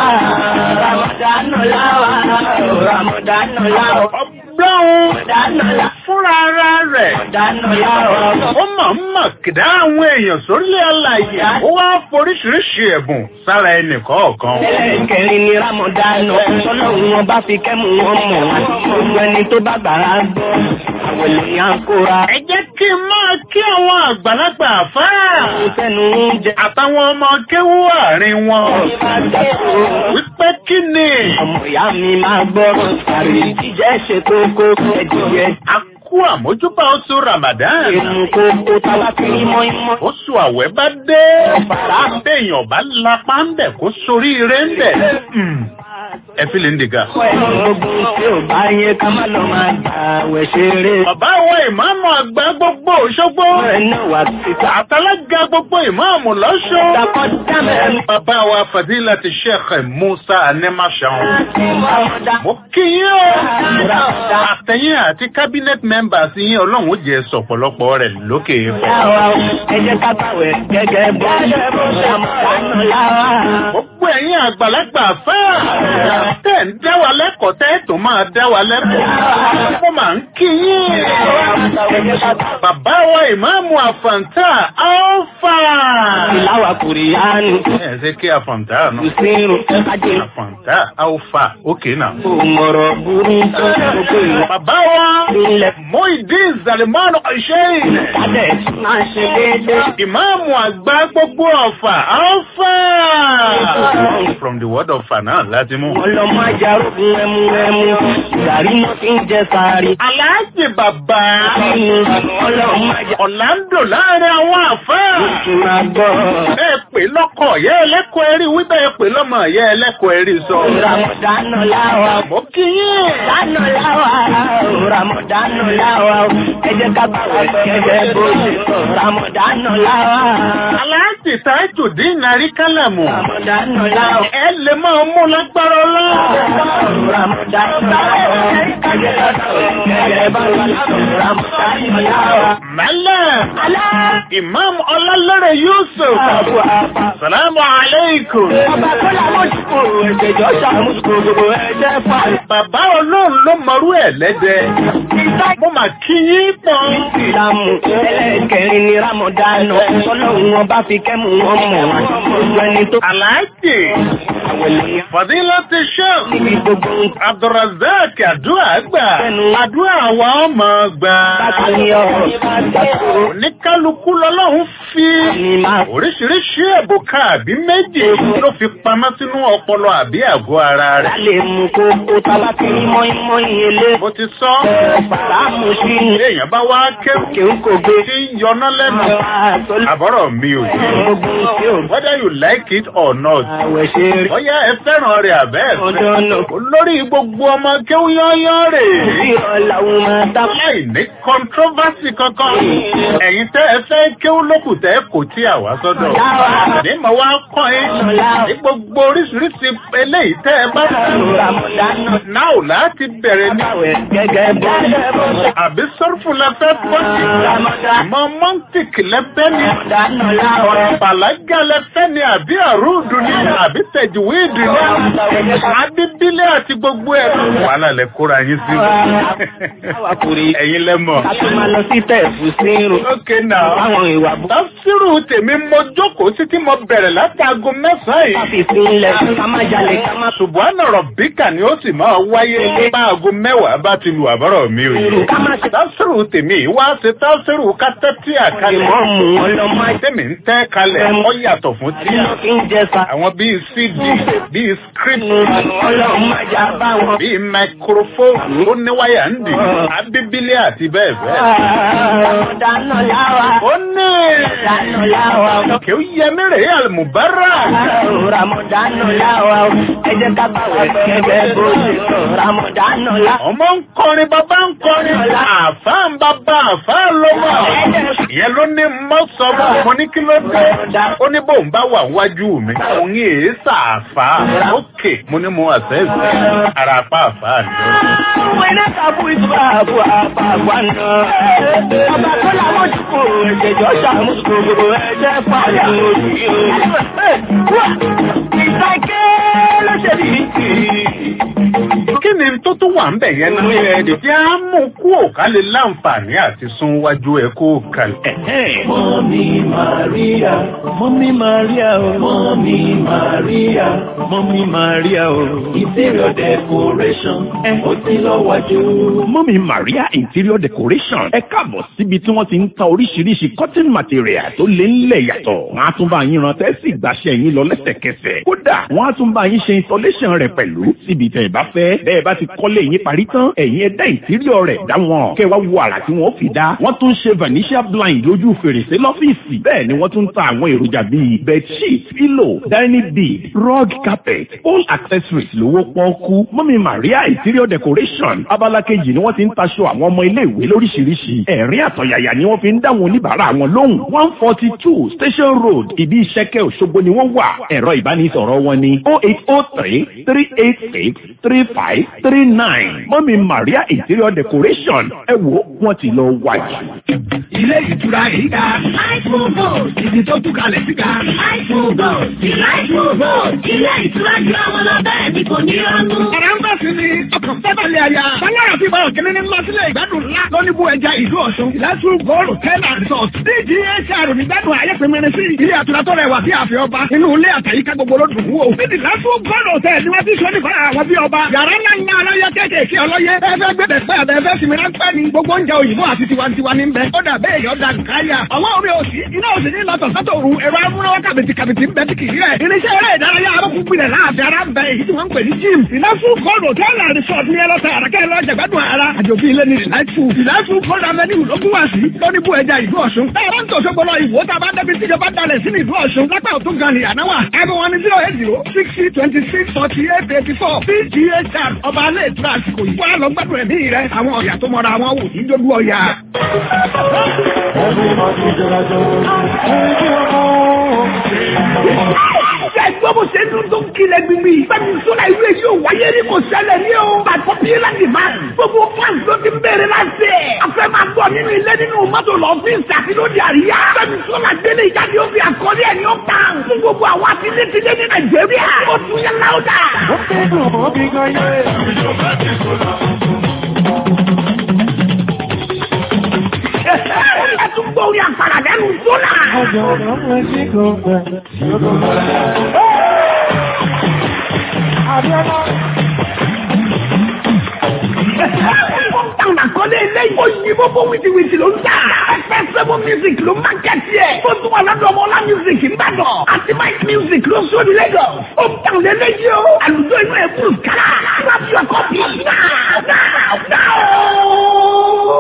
ramadana láwa. ramadana láwa. Ọgbọ́n ramadana láwa. fúnra ara rẹ̀. ramadana láwa. Ó mọ̀ ń mọ̀ kìdá àwọn èèyàn sórílẹ̀ àlàyé. Ó wá foríṣiríṣi ẹ̀bùn sára ẹnì kọ̀ọ̀kan. ẹlẹ́kẹ̀rin ni ramadana tọ́lọ́hún wọn bá fi kẹ́mu wọn mọ̀ wá gbogbo ẹni tó bá gbàrà gbọ́ àwọn èèyàn kóra. Ẹ jẹ́ kí n máa kí àwọn àgbàlagbà àfáà. sẹ́nu oúnjẹ. Àtàwọn ọmọ kéwú àárín wọn. Wípé kí ni? ọmọ ìyá mi máa gbọ́ àrí jíjẹ́ ṣe kókó ẹ̀dìyẹ. A kú àmójúbà oṣù Ramadan. Èmù kókó táwa fi rí mọ́ímọ́. Oṣù àwẹ̀ bá dé. Béèyàn bá lapá ń bẹ̀ kó sorí ire ń bẹ̀. ẹ fi lè ń dìgà. gbogbo tí ò bá yẹ ká má lọ máa gbà wẹ̀ ṣeré. bàbá àwọn ìmáàmù àgbà gbogbo òṣogbo. ẹnu wà síta. àtàlágà gbogbo ìmáàmù lọ́ṣọ́. dàpọ̀ dámẹ́. bàbá wa fàdílà ti sheikh musa anẹ́màṣán. mo kí yín o. àtẹ̀yìn àti cabinet members yín ọlọ́run ó jẹ́ sọ̀pọ̀lọpọ̀ rẹ̀ lókè fún. ẹ jẹ́ ká báwẹ̀ gẹ́gẹ́ bó ṣe bó ṣe àmọ́ láwa. gbogbo ẹ̀yin àgbàlagbà fẹ́. tẹ̀ ń dá wa lẹ́kọ̀ọ́ tẹ́ tó máa dá wa lẹ́kọ̀ọ́. mo máa ń kí yín. bàbá wa ìmáàmù àfàǹtà alfa. ìláwà kùrìyánu. ẹ ṣe kí àfàǹtà nù. ìsirun kájé. àfàǹtà alfa òkè náà. òmòrò burú tó gbogbo ìlú. bàbá wa Muideen Zalimanu Sheikh. kádẹ̀ máa ṣe déédéé. ìmáàmù àgbà gbogbo ọ̀fà alfa. from the word of fa náà láti mú. ọlọ́mọ ajarogun ẹmu ẹmu gàrí mo ti ń jẹ sáré. aláàjì bàbá. ọlọ́mọ ajarogun. ọ̀làǹdò láàrin àwọn àfẹ́. oṣù máa gbọ́. ẹ pè lọ́kọ̀ yẹ ẹlẹ́kọ̀ọ́ ẹ̀rí wíbẹ̀ ẹ pè lọ́mọ yẹ ẹlẹ́kọ̀ọ́ ẹ̀rí sọ. ramadanu láwa. mo kí yín. dánù láwa. ramadanu láwa. ẹ jẹ́ ká bá wẹ̀ gẹ́gẹ́ bó ṣe sọ. ramadanu láwa. aláàjì Tajudeen Àríkálàmù. ramadanu láwa. ẹ lè máa mú lágbára ọlọ́. ramadanu láwa. ẹ jẹ́ ká bá wẹ̀ gẹ́gẹ́ bó ṣe sọ. ramadanu láwa. mẹ́lẹ̀. imam ọlálẹ́rẹ̀ Yusuf. salamu aleykum. Bàbá tó làwọn jùkú ẹ̀jẹ̀jọ́ ṣàmùsùkú gbogbo ẹ̀jẹ̀ fà. bàbá olóhùn ló mọrú ẹ̀ lẹ́dẹ̀. mo mà kí yín pọ̀. Ìsìlámù ẹlẹ́kẹrin ni Rámọ̀dánù. Ọlọ́run wọn bá fi kẹ́mù wọn mọ̀ wọn. Gbogbo ẹni tó aláàjì. fadilati sheikh. níbi gbogbo abdulrasaq àdúrà gbà. àdúrà wa ọmọ gbà. bàtàlíọ̀ bàtàkùrọ̀ oníkálukú lọ́lọ́run fi oríṣiríṣi ẹ̀bùkà àbí méjì ló fi pamọ́ sínú ọpọlọ àbí àgọ́ ara rẹ̀. lálẹ́ mú kókó tábà tí mọ́ínmọ́ín ilé. bó ti sọ. Bàbáàmù sí ní èèyàn bá wá kéwù kéwù kò gbé. tí ń yọná lẹ́nu. àbọ̀rọ̀ mi ò yé. whether you like it or not. Àwẹ̀ ṣe rí. bóyá ẹ fẹ́ràn rẹ̀ àbẹ́ ẹ̀ Ọjọ́ fẹ́. náà. olórí gbogbo ọmọ kéwù yányán rè. Ìrọ̀ làwọn máa dá. láì ní controversy kankan. ẹ̀yin tẹ́ ẹ fẹ́ kéwù lókù tẹ́ kò tí àwa sọ́dọ̀. ní mo wá kọ́ ẹ ní gbogbo oríṣiríṣi eléyìí tẹ́ ẹ bá Rámọ̀dánù. náà láti bẹ̀rẹ̀ ní. Àwẹ̀ gẹ́gẹ́ bó ṣe bọ́. àbí sọ́rùfù lẹ́fẹ́ pọ́sì. mọ mọ́ntìkì lẹ́fẹ́ ni. Rámọ̀dánù láwọ̀. bàlágà lẹ́fẹ́ ni àbí àrùdù ni àbí tẹ̀júwìdì ni. adídílé àti gbogbo ẹ̀. wàhálà lẹ kóra yín sí. Àwa kò rí. ẹ̀yin lẹ́mọ̀. Ká tó máa lọ sí tẹ̀fù sí irun. ókè náà. Àwọn ìwà bó. tafsiru tèmi mo jókòó títí mo bẹ̀rẹ̀ láti aago mẹ́sàn-án yìí. Káfí sí ilẹ̀ ká má jalè ká má Subhana Rabbika ni ó sì máa wáyé bá aago mẹ́wàá bá ti lu àbọ̀rọ̀ mi ò yé. ká má ṣe. Tafsiru tèmi yìí wá ṣe tafsiru kátẹ́tì àkàlẹ̀. Ìmọ̀ọ́mù ọlọ́mọ Tèmi ń tẹ́ kalẹ̀ ó yàtọ̀ fún tí. Iná kí ń jẹ sa. Àwọn bíi CD, bíi script, Ọlọ́run má jà bá wọn. bíi microphone ó ní wáyà ń dì, abíbílẹ̀ àti bẹ́ẹ̀ bẹ́ẹ̀. Rámọ̀dánù láwà. Ó ní Rámọ̀dánù láwà. kí ó yẹ mí rèé àlùmùbárà. Rámọ̀dánù láwà. Ẹ jẹ́ ká bá wẹ̀ gẹ́gẹ́ bó ṣe sọ. Rámọ̀dánù láwà. ọmọ ń kọrin bàbá ń kọrin àfá ń bàbá àfá ló wà ìyẹn ló ní mọ́ sọ fún mo ní kí ló dé ó ní bóun bá wà wájú mi òun yìí sàáfà ókè mo ní mo àṣẹ́sì ara apá àfá ni. Wẹ́nà kàbú ìtura àbú àbá àgbà náà. Ọba tó làwọn jùkú ẹ̀jẹ̀jọ́ ṣàmùsùkú gbogbo ẹ̀jẹ̀ pàdé òjì o. Ìtàgé ló ṣe bí kí ni tó tún wà ń bẹ̀ yẹn nínú ẹ̀ẹ́dẹ̀ tí a mú kú òkà lè láǹfààní àti sún wájú ẹ̀ kó kalẹ̀. Mọ́mí Màríà, Mọ́mí Màríà o, Mọ́mí Màríà, Mọ́mí Màríà o, interior decoration, ó ti lọ wájú. Mọ́mí Maria Interior Decoration ẹ káàbọ̀ síbi tí wọ́n ti ń ta oríṣiríṣi cotton material tó lé ńlẹ̀ yàtọ̀. Wọ́n á tún bá yín ran tẹ́sí ìgbàṣẹ́ yín lọ lẹ́sẹ̀kẹsẹ̀. Kódà wọ́n á tún bá yín ṣe installation rẹ̀ pẹ̀lú síbi tẹ̀ ẹ bá fẹ́. Bẹ́ẹ̀ bá ti kọ́lé yín parí tán ẹ̀yin ẹ̀dá ìtíríọ̀ rẹ̀ dá wọn kẹ́ wá wo àrà tí wọ́n fi dá wọ́n tún ṣe vanishia blind lójú fèrèsé lọ́fíìsì bẹ́ẹ̀ ni wọ́n tún ta àwọn èròjà bíi bedsheet pillow dining bed rug carpet home accessories lówó pọ́ọ́kú mọ́mí maria interior decoration abala kejì ni wọ́n ti ń taṣọ àwọn ọmọ ilé ìwé lóríṣiríṣi ẹ̀rín àtọ̀yàyà ni wọ́n fi ń dá wọn oníbàárà wọn lóhùn one forty two station road ìdí ìṣẹ́kẹ́ òṣogbo ni wọ́n wà ẹ̀rọ ìbánisọ̀rọ̀ wọn ni oh eight oh three three eight six three five three nine mọ́mí maria interior decoration ẹ wo wọ́n ti lọ wájú. ilé ìtura yìí ga. Láìpù Gold. ibi tó tú kalẹ̀ sí ga. Láìpù Gold. Láìpù Gold. Ilé ìtura jù àwọn lọ bẹ́ẹ̀ ni kò ní ọnú. Ọ̀rẹ́ ń bẹ̀ sí ni ọkàn fẹ́bẹ̀lẹ̀ àyà. Báyọ̀rọ̀ fi bọ̀rọ̀ kìíní ní lọ sílẹ̀ ìgbádùn ńlá lóníbù ẹja ìlú Ọ̀ṣun. Ìlàsùn Gold Hotel and Resort. DGHR nígbàdùn ayé pèmẹ́rin sí. Ilé àtúrà tó rẹwà bí àfẹ́ ọba. Inú ilé àtàyíká gbogbo ló dùn wò. Níbi ìlàsùn Gold Hotel ni wọ́n ti sọ nípa àwọn bí ọba. Yàrá ńlá ńlá aláyẹ kéékèèké ọlọ́yẹ. Ẹ fẹ́ gbẹ̀dẹ̀ pẹ́ àbẹ̀ fẹ́ sinmi ráńpẹ́ ni. Gbogbo oúnjẹ òyìnbó àti tiwantiwa ní bẹ. Ó dà bẹ́ẹ̀ yọ̀ dà káyà. Àwọn omi òsì iná òsì ní lọ́tọ̀ sọ́tò òru ẹ̀rọ amúnáwá kàbìtì kàbìtì ń bẹ tí kì í rẹ̀. Irinṣẹ́ eré ìdárayá arókùn gbilẹ̀ láàfin ara ń bẹ èyí tí wọ́n ń pè ní gym. Ìlàsùn Gold Hotel and Resort ní ẹlọ́ta àràkẹ́ lọ́jà gbádùn ara. Àjòbí ilé ní Ìlàsùn. Ìlàsùn Gold Avenue ló gún wá sí. Lóníbù ẹja ìlú Ọ̀ṣun. Táyọ̀ ń tòṣó gbọ́dọ̀ ìwò tá a bá débi tíjọba dalẹ̀ sí ní ìlú Ọ̀ṣun. Lápá òtún gan ni àná wà. Ẹbí wọn ni zero eight zero sixty twenty six forty eight eighty four. PGHR ọba alẹ́ ìtura àsìkò yìí. Wọ́n á lọ gbádùn ẹ̀mí rẹ̀. Àwọn ọ̀yà tó mọra wọn wò ní dójú ọ̀yà. Ṣé ẹgbẹ́ bó ṣe dún tó ń kilẹ̀ gbìngbì? Bẹ́ẹ̀ni sọ́la ìlú èyí ò wáyé rí kò ṣẹlẹ̀ ní o. Bàtọ́ bí láti máa gbogbo fans ló ti ń bèrè láti ẹ̀. A fẹ́ máa gbọ́ nínú ilé nínú mọ́tò lọ́fíìsì àti lóde àríyá. Bẹ́ẹ̀ni sọ́la gbélé ìjáde ó fi àkọlé ẹ̀ ní ó kàn. Fún gbogbo àwọn àtilétilé ní Nàìjíríà. Ó tún yẹ láwùdà. Ó fẹ́ dùn ó bí gan yé. Ẹ tún gbọ́ orí àpàrà lẹ́nu sọ́la. Táwọn àkọlé eléyìí. Ó yí bóbó wìtìwìtì ló ń tà. Ẹgbẹ́ sẹ́mu music ló máa kẹ́tì ẹ̀. Ó tún wà lọ́dọ̀ ọmọ ọlá music Ìbàdàn. Àti Mike music ló sọ ní Lagos. Ó ń tàn lélẹ́yìí o. Àlùjọ inú ẹ̀ kúrò kára. Grab your copy now. Now. Now.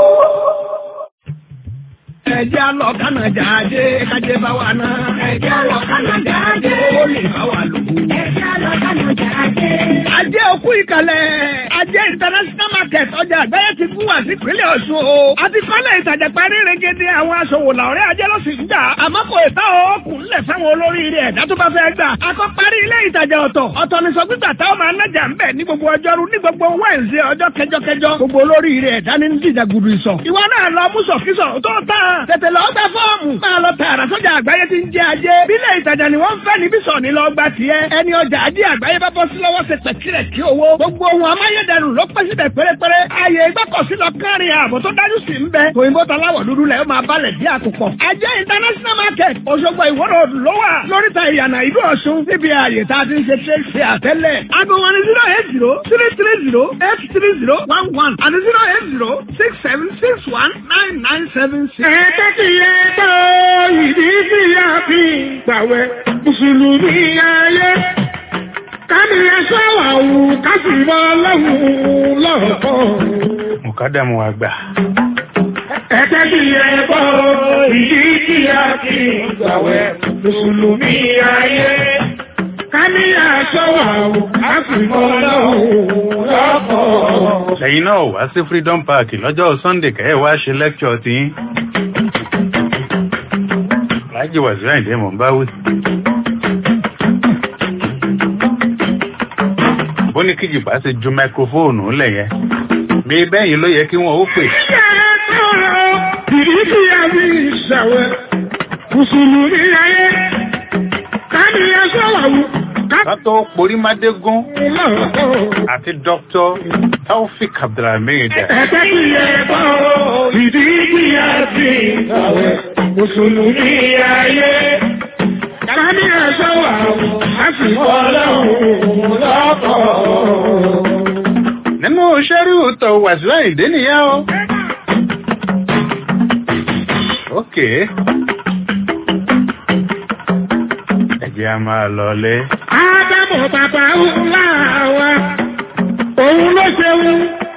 Ẹjẹ́ lọ kánà jáde, kájé bá wà náà. Ẹjẹ́ lọ kánà jáde. Ó lè bá wà lò. Ẹjẹ́ lọ kánà jáde. Ajé òkú ìkàlẹ̀. Ajé international market ọjà àgbáyé ti fún wa sí ìpínlẹ̀ Ọ̀ṣun o. A ti kọ́lé ìtajà parí regede àwọn aṣòwò làwọ̀rẹ́ ajé ló sì ń gbà. Àmọ́ kò ìta ọkùn ńlẹ̀ fáwọn olóríire ẹ̀dá tó bá fẹ́ gbà. A kọ́ parí ilé ìtajà ọ̀tọ̀. Ọ̀tọ̀ ni sọ gbígbà táwọn máa nájà ń bẹ̀ ní gbogbo ọjọ́rú ní gbogbo Wednesday ọjọ́ kẹjọkẹjọ. Gbogbo olóríire ẹ̀dá ní dìjà gudu ìsọ̀. Ìwọ náà lọ mú sọ̀kísọ̀ tó tán. Tètè lọ gbẹ fọ́ọ̀mù. Máa lọ tààrà sọ́jà àgbáyé ti ń jẹ ajé. Bílẹ̀ ìtajà ni wọ́n ń fẹ́ níbí sọ̀ ní lọ gba tiẹ̀. Ẹni ọjà ajé àgbáyé bá bọ́ sí lọ́wọ́ ṣe pẹ̀kírẹ̀ kí owó. Gbogbo ohun amáyédẹrùn ló pẹ́ síbẹ̀ pérépéré. Ààyè ìgbọ́kọ̀sí lọ kárin ààbò tó dájú sí ń bẹ. Òyìnbó taláwọ̀ dúdú lẹ̀ ó máa balẹ̀ dí àkùkọ. Ajé international market Òṣogbo ìwọ́rọ̀ ló wà lóríta ìyànà ìlú Ọ̀ṣun níbi ààyè tá a ti ń ṣe ṣe ṣe àtẹ́lẹ̀. Aago wọn ni zero eight zero three three zero eight three zero one one àti zero eight zero six seven six one nine nine seven six. Ẹ̀ẹ́dẹ́ kì í yẹ tó ìdí sí àfi gbàwẹ̀ Mùsùlùmí ayé. Kámi ẹ̀ṣọ́ àwù kásì mọ́ lọ́wọ́ lọ́kọ̀. mùkádàmù àgbà. Ẹ̀ẹ́dẹ́ kì í yẹ tó ìdí sí àfi gbàwẹ̀ Mùsùlùmí ayé. Kámi ẹ̀ṣọ́ àwù kásì mọ́ lọ́wọ́ lọ́kọ̀. lẹ́yìn náà wá sí freedom park lọ́jọ́ sunday kẹ́ ẹ̀ wá ṣe lecture tí láàjì wàzí àìdè mọ̀ ń bá wí. bó ní kíjì bá ti ju máikrófóònù lẹ̀ yẹn bí bẹ́yìn ló yẹ kí wọ́n ó pè. Ìdí sí àfi ìṣàwẹ̀ Mùsùlùmí ayé. Kámi ẹ̀ṣọ́ àwù ká tó porí mádégún àti dr taofik abdulhamid. Ẹ̀ẹ́dẹ́ kì í yẹ tó ìdí sí àfi ìṣàwẹ̀ Mùsùlùmí ayé. Kámi ẹ̀ṣọ́ àwù kásì mọ́ lọ́wọ́ lọ́kọ̀. nínú sẹ́rí òótọ́ wàzí àìdè nìyẹn o. ok ẹ jẹ́ a máa lọlé. Ádámù bàbá ńlá wa, òun ló ṣeun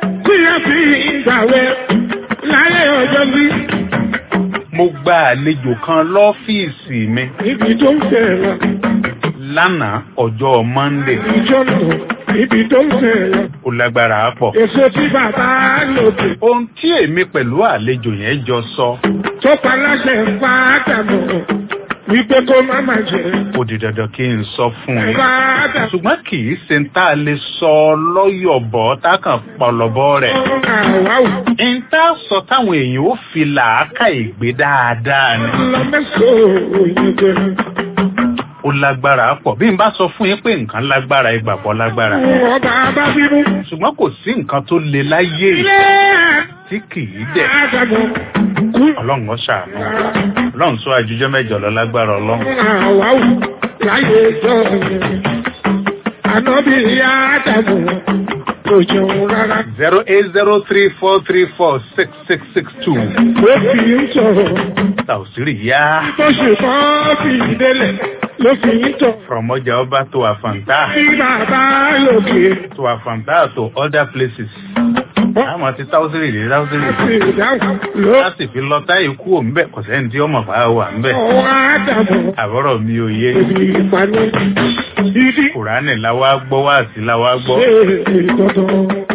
gbàwẹ̀ láyé ọjọ́ bí mo gba àlejò kan lọ́fíìsì mi níbi tó ń fẹ̀ràn lánàá ọjọ́ monday ìjọ́nà níbi tó ń fẹ̀ràn ó lágbára pọ̀. èso tí bàbá lòdì ohun tí èmi pẹ̀lú àlejò yẹn jọ sọ tó paláṣẹ ń pa àdàmọ̀ wípé kó má má jẹ ó di dandan kí n sọ fún yín. pa àdàmọ̀ ṣùgbọ́n kì í ṣe ń tá a lè sọ lọ́yọ̀bọ̀ tákàn pọ̀lọ́bọ̀ rẹ̀. àwáwù ń tá a sọ táwọn èèyàn ó fi làákà ìgbé dáadáa ni. lọ mẹ́sàn-án òyìnbó ó lágbára pọ̀ bí n bá sọ fún yín pé nǹkan lágbára ìgbàgbọ́ lágbára. ọba bá bínú ṣùgbọ́n kò sí nǹkan tó le láyé yìí ilé tí kì í dẹ̀. àdàmọ̀ kú ọlọ́run ó ṣàánú ọlọ́run sọ àjùjọ́ mẹ́jọ lọ lágbára ọlọ́run. àwáwù láyé ìjọ yẹn ànábì àdàmọ̀ kò jẹun rárá zero eight zero three four three four six six six two. ó fi ń sọ̀rọ̀ tàùsírì yá tó ṣe kọ́ fi ìdélẹ̀ ló fi ń tọ̀ from ọjà ọba to àfàǹtà sí bàbá lòkè to àfàǹtà to other places. àmọ́ ti tàùsírì dé tàùsírì àti ìdáhùn ló láti fi lọ táyé kú òǹbẹ kò sẹ́ni tí ọmọ bá wà ńbẹ. ọwọ́ àdàmọ̀ àbọ̀rọ̀ mi ò yé èdè ìpanu ìdí kùránì láwa gbọ́ wá sí láwa gbọ́. ṣe ìtọ́tọ̀.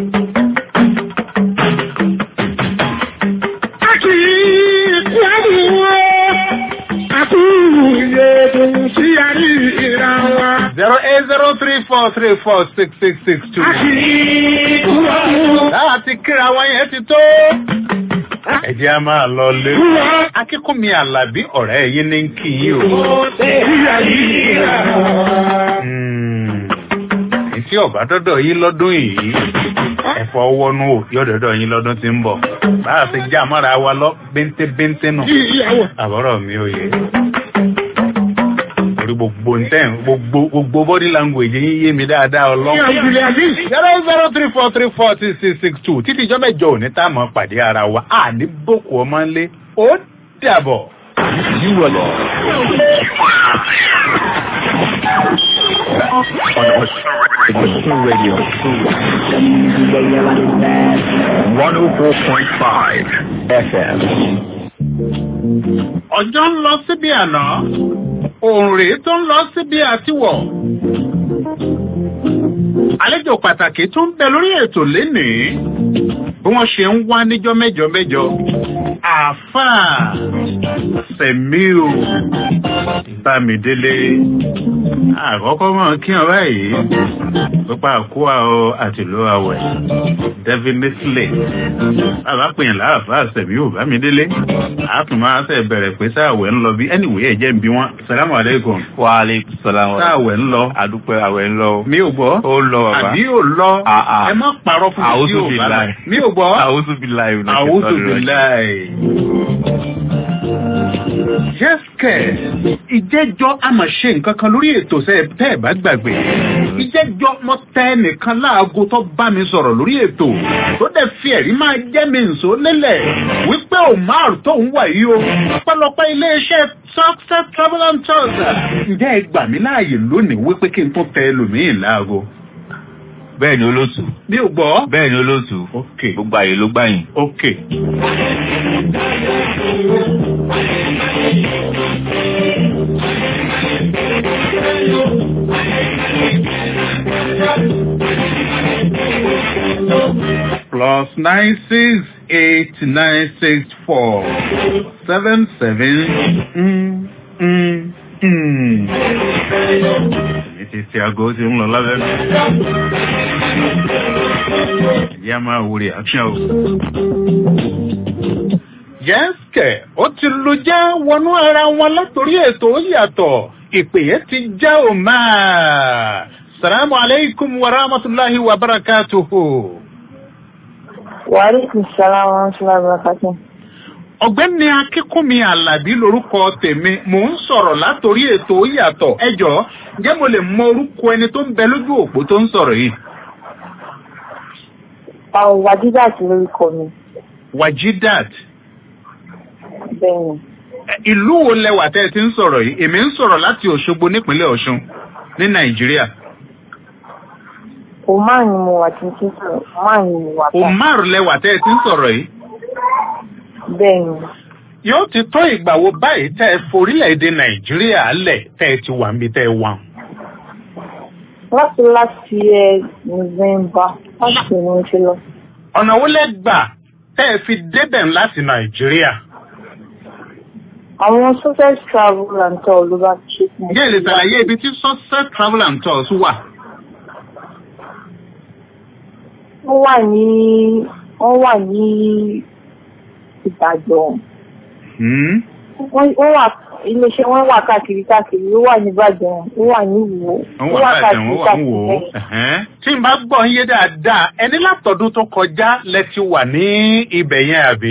a kì í kú àbúrò àbúrò ìyẹ̀dùn sí àrí ìra wa. zero eight zero three four three four six six six two. a kì í kú àbúrò. láti kíra wa yẹn ti tó. ẹ jẹ́ a máa lọ lé. akíkúnmi àlàbí ọ̀rẹ́ yín ní kí yín o. Hmm. tí ọba dọ́dọ̀ yín lọ́dún yìí ẹ̀fọ́ wọnú o yóò dọ́dọ̀ yín lọ́dún tí ń bọ̀ bá a ti já mọ́ra wa lọ bíntín-bíntín nù ìyàwó àbọ̀rọ̀ mi ò yé orí gbogbo ntẹ́ gbogbo gbogbo body language yín yé mi dáadáa ọlọ́run. ìyàwó àbí. zero zero three four three four six six six two títí ìjọ mẹ́jọ òní tá a mọ̀ pàdé ara wa a ní boko ọmọ ńlé ó dàbọ̀. Osun Radio. 104.5 FM. ọjọ́ ń lọ síbi àná òun rèé tó ń lọ síbi àtiwọ̀. àlejò pàtàkì tó ń bẹ lórí ètò lénìí bí wọ́n ṣe ń wá níjọ́ mẹ́jọ mẹ́jọ àáfàá sẹ̀míù bámidélé àkọ́kọ́ mọ̀ kí ọ báyìí pípa àkúwà ọ àtìlú àwẹ̀ definitely bàbá pèyàn láàfáà sẹ̀míù bámidélé àtún máa ṣe bẹ̀rẹ̀ pé sáàwẹ̀ ń lọ bí anyway ẹ̀jẹ̀ ń bí wọn salamu aleykum wa aleykum salaam wa sáàwẹ̀ ń lọ adúpẹ́ àwẹ̀ ń lọ. mi ò gbọ́ ó lọ bàbá. àbí ò lọ Ah, ah. ẹ má parọ́ fún mi Àwùjọ tí ò bá billahi. lọ mi ò gbọ́ àwùjọ bí láì wù àwùjọ billahi. Jẹ́sìkẹ̀, ìjẹ́jọ́ a máa ṣe nǹkan kan lórí ètò sẹ́ tẹ́ ẹ̀ bá gbàgbé. Ìjẹ́jọ́ mo tẹ nìkan láago tó bá mi sọ̀rọ̀ lórí ètò. Tó dẹ̀ fi ẹ̀rí máa jẹ́ mi nsò lélẹ̀. Wípé Omar tó ń wà yìí o. Ọ̀pọ̀lọpọ̀ iléeṣẹ́ Success Travel and Tours. Ǹjẹ́ ẹ gbà mí láàyè lónìí wípé kí n tó tẹ ẹlòmíì láago? bẹ́ẹ̀ ni olóòtú. Mi ò gbọ́. bẹ́ẹ̀ ni olóòtú. Ok. gbogbo àyè ló gbà yín. Ok. plus nine six eight nine six four seven seven mm, mm, mm. Èmi ti ti aago ti ń lọ lábẹ́ mi. Ẹ̀jẹ̀ á máa wo reaction o. Yẹ́sìkẹ̀, ó ti lu jẹ́ wọnú ara wọn látòrí ètò ó yàtọ̀. Ìpè yẹn ti já o máa. Salamu alaikum wa rahmatulahi wa barakatuhu. Wàhálùkù sàlámù ọ̀ṣunláì bàkàtà. ọ̀gbẹ́ni akínkúnmi alábí lorúkọ tèmi mò ń sọ̀rọ̀ látòrí ètò ó yàtọ̀ ẹjọ́ ǹjẹ́ mo lè mọ orúkọ ẹni tó ń bẹ lójú òpó tó ń sọ̀rọ̀ yìí. Àwọn wàjídà sí lórúkọ mi. wajidat Bẹ́ẹ̀ni. ẹ, ìlú wo lẹwà tẹ́ ẹ ti ń sọ̀rọ̀ yìí èmi ń sọ̀rọ̀ láti òṣogbo nípínlẹ̀ ọ̀ṣun ní nàìjíríà Oman ni mo wà tí n ti sọ̀rọ̀. Oman ni mo wà. Omar lẹwà tẹ́ ẹ ti ń sọ̀rọ̀ yìí. Bẹ́ẹ̀ni. Yóò ti tó ìgbà wo báyìí tẹ́ ẹ forílẹ̀-èdè Nàìjíríà lẹ̀ tẹ́ ẹ ti wà níbi tẹ́ ẹ wà. Láti láti ẹ November láti ní mo ti lọ. Ọ̀nà wo lẹ gbà tẹ́ ẹ fi débẹ̀ láti Nàìjíríà? Àwọn success travel and tour ló bá ṣe fún mi. Ǹjẹ́ ìlè ṣàlàyé ibi tí Success Travel and Tours wà? Wọ́n wà ní wọ́n wà ní Ìbàdàn. Hmm? Wọ́n wọ́n wà iléeṣẹ́ wọn wà káàkiri káàkiri. Ó wà ní Ìbàdàn. Ó wà ní Ìwó. Wọ́n wà bàjẹ́ wọ́n wà ń wò ó. Ẹ̀hẹ́n. Tí n bá gbọ́ ń yé dáadáa, ẹni látọ̀dún tó kọjá lẹ ti wà ní ibẹ̀ yẹn àbí?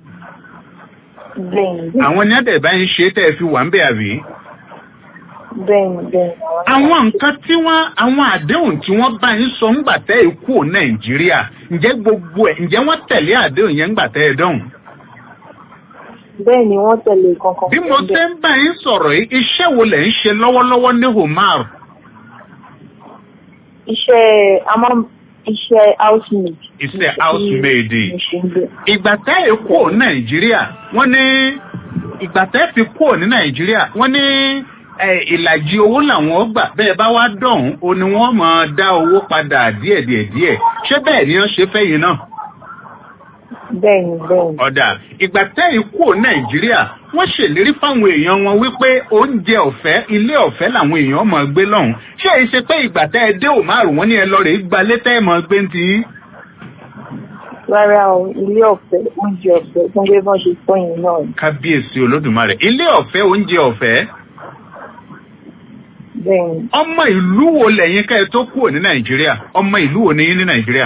Bẹ́ẹ̀ni. Àwọn ní ẹ̀dẹ̀ bá ń ṣe tẹ́ ẹ fi wà ń bẹ̀ àbí? Bẹ́ẹ̀ni bẹ́ẹ̀ni. Àwọn nǹkan tí wọ́n àwọn àdéhùn tí wọ́n bá yín sọ ńgbà tẹ́ ẹ kú Nàìjíríà, ǹjẹ́ gbogbo ẹ̀ ǹjẹ́ wọ́n tẹ̀lé àdéhùn yẹn ńgbà tẹ́ ẹ dọ̀hùn? Bẹ́ẹ̀ni wọ́n tẹ̀lé kankan. Bí mo ṣe ń bá yín sọ̀rọ̀ yìí, iṣẹ́ wo lẹ̀ ń ṣe lọ́wọ́lọ́wọ́ ní Homar? Iṣẹ́ a máa ń iṣẹ́ housemaid. Iṣẹ́ housemaid. Mo ṣe ń bẹ̀. Ìgbà tẹ́ ẹ kú Nàìjíríà, wọ́n ní ìgbà tẹ́ fi kú ní Nàìjíríà, wọ́n ní ẹ, ìlàjì owó làwọn gbà bẹ́ẹ̀ bá wá dọ̀hún o ni wọ́n máa dá owó padà díẹ̀díẹ̀ díẹ̀ ṣé bẹ́ẹ̀ ni wọ́n ṣe fẹ́yìn náà. Bẹ́ẹ̀ni bẹ́ẹ̀ni. ọ̀dà ìgbà tẹ́yìn kú nàìjíríà wọ́n ṣèlérí fáwọn èèyàn wọn wípé oúnjẹ ọ̀fẹ́ ilé ọ̀fẹ́ làwọn èèyàn máa gbé lọ́hùn ṣé èyí ṣe pé ìgbà tẹ́ ẹ dé òmárùn wọn ní ẹ lọ rèé gbalé tẹ́ ẹ máa gbé ń ti yín. Rárá o, ilé ọ̀fẹ́, oúnjẹ ọ̀fẹ́, fún bí wọ́n ṣe sọ yẹn náà. ni. kábíyèsí olódùmarè ilé ọ̀fẹ́ oúnjẹ ọ̀fẹ́ Bẹ́ẹ̀ni. ọmọ ìlú wo lẹ́yìn ká ẹ tó kúrò ní nàìjíríà ọmọ ìlú wo ni yín ní nàìjíríà.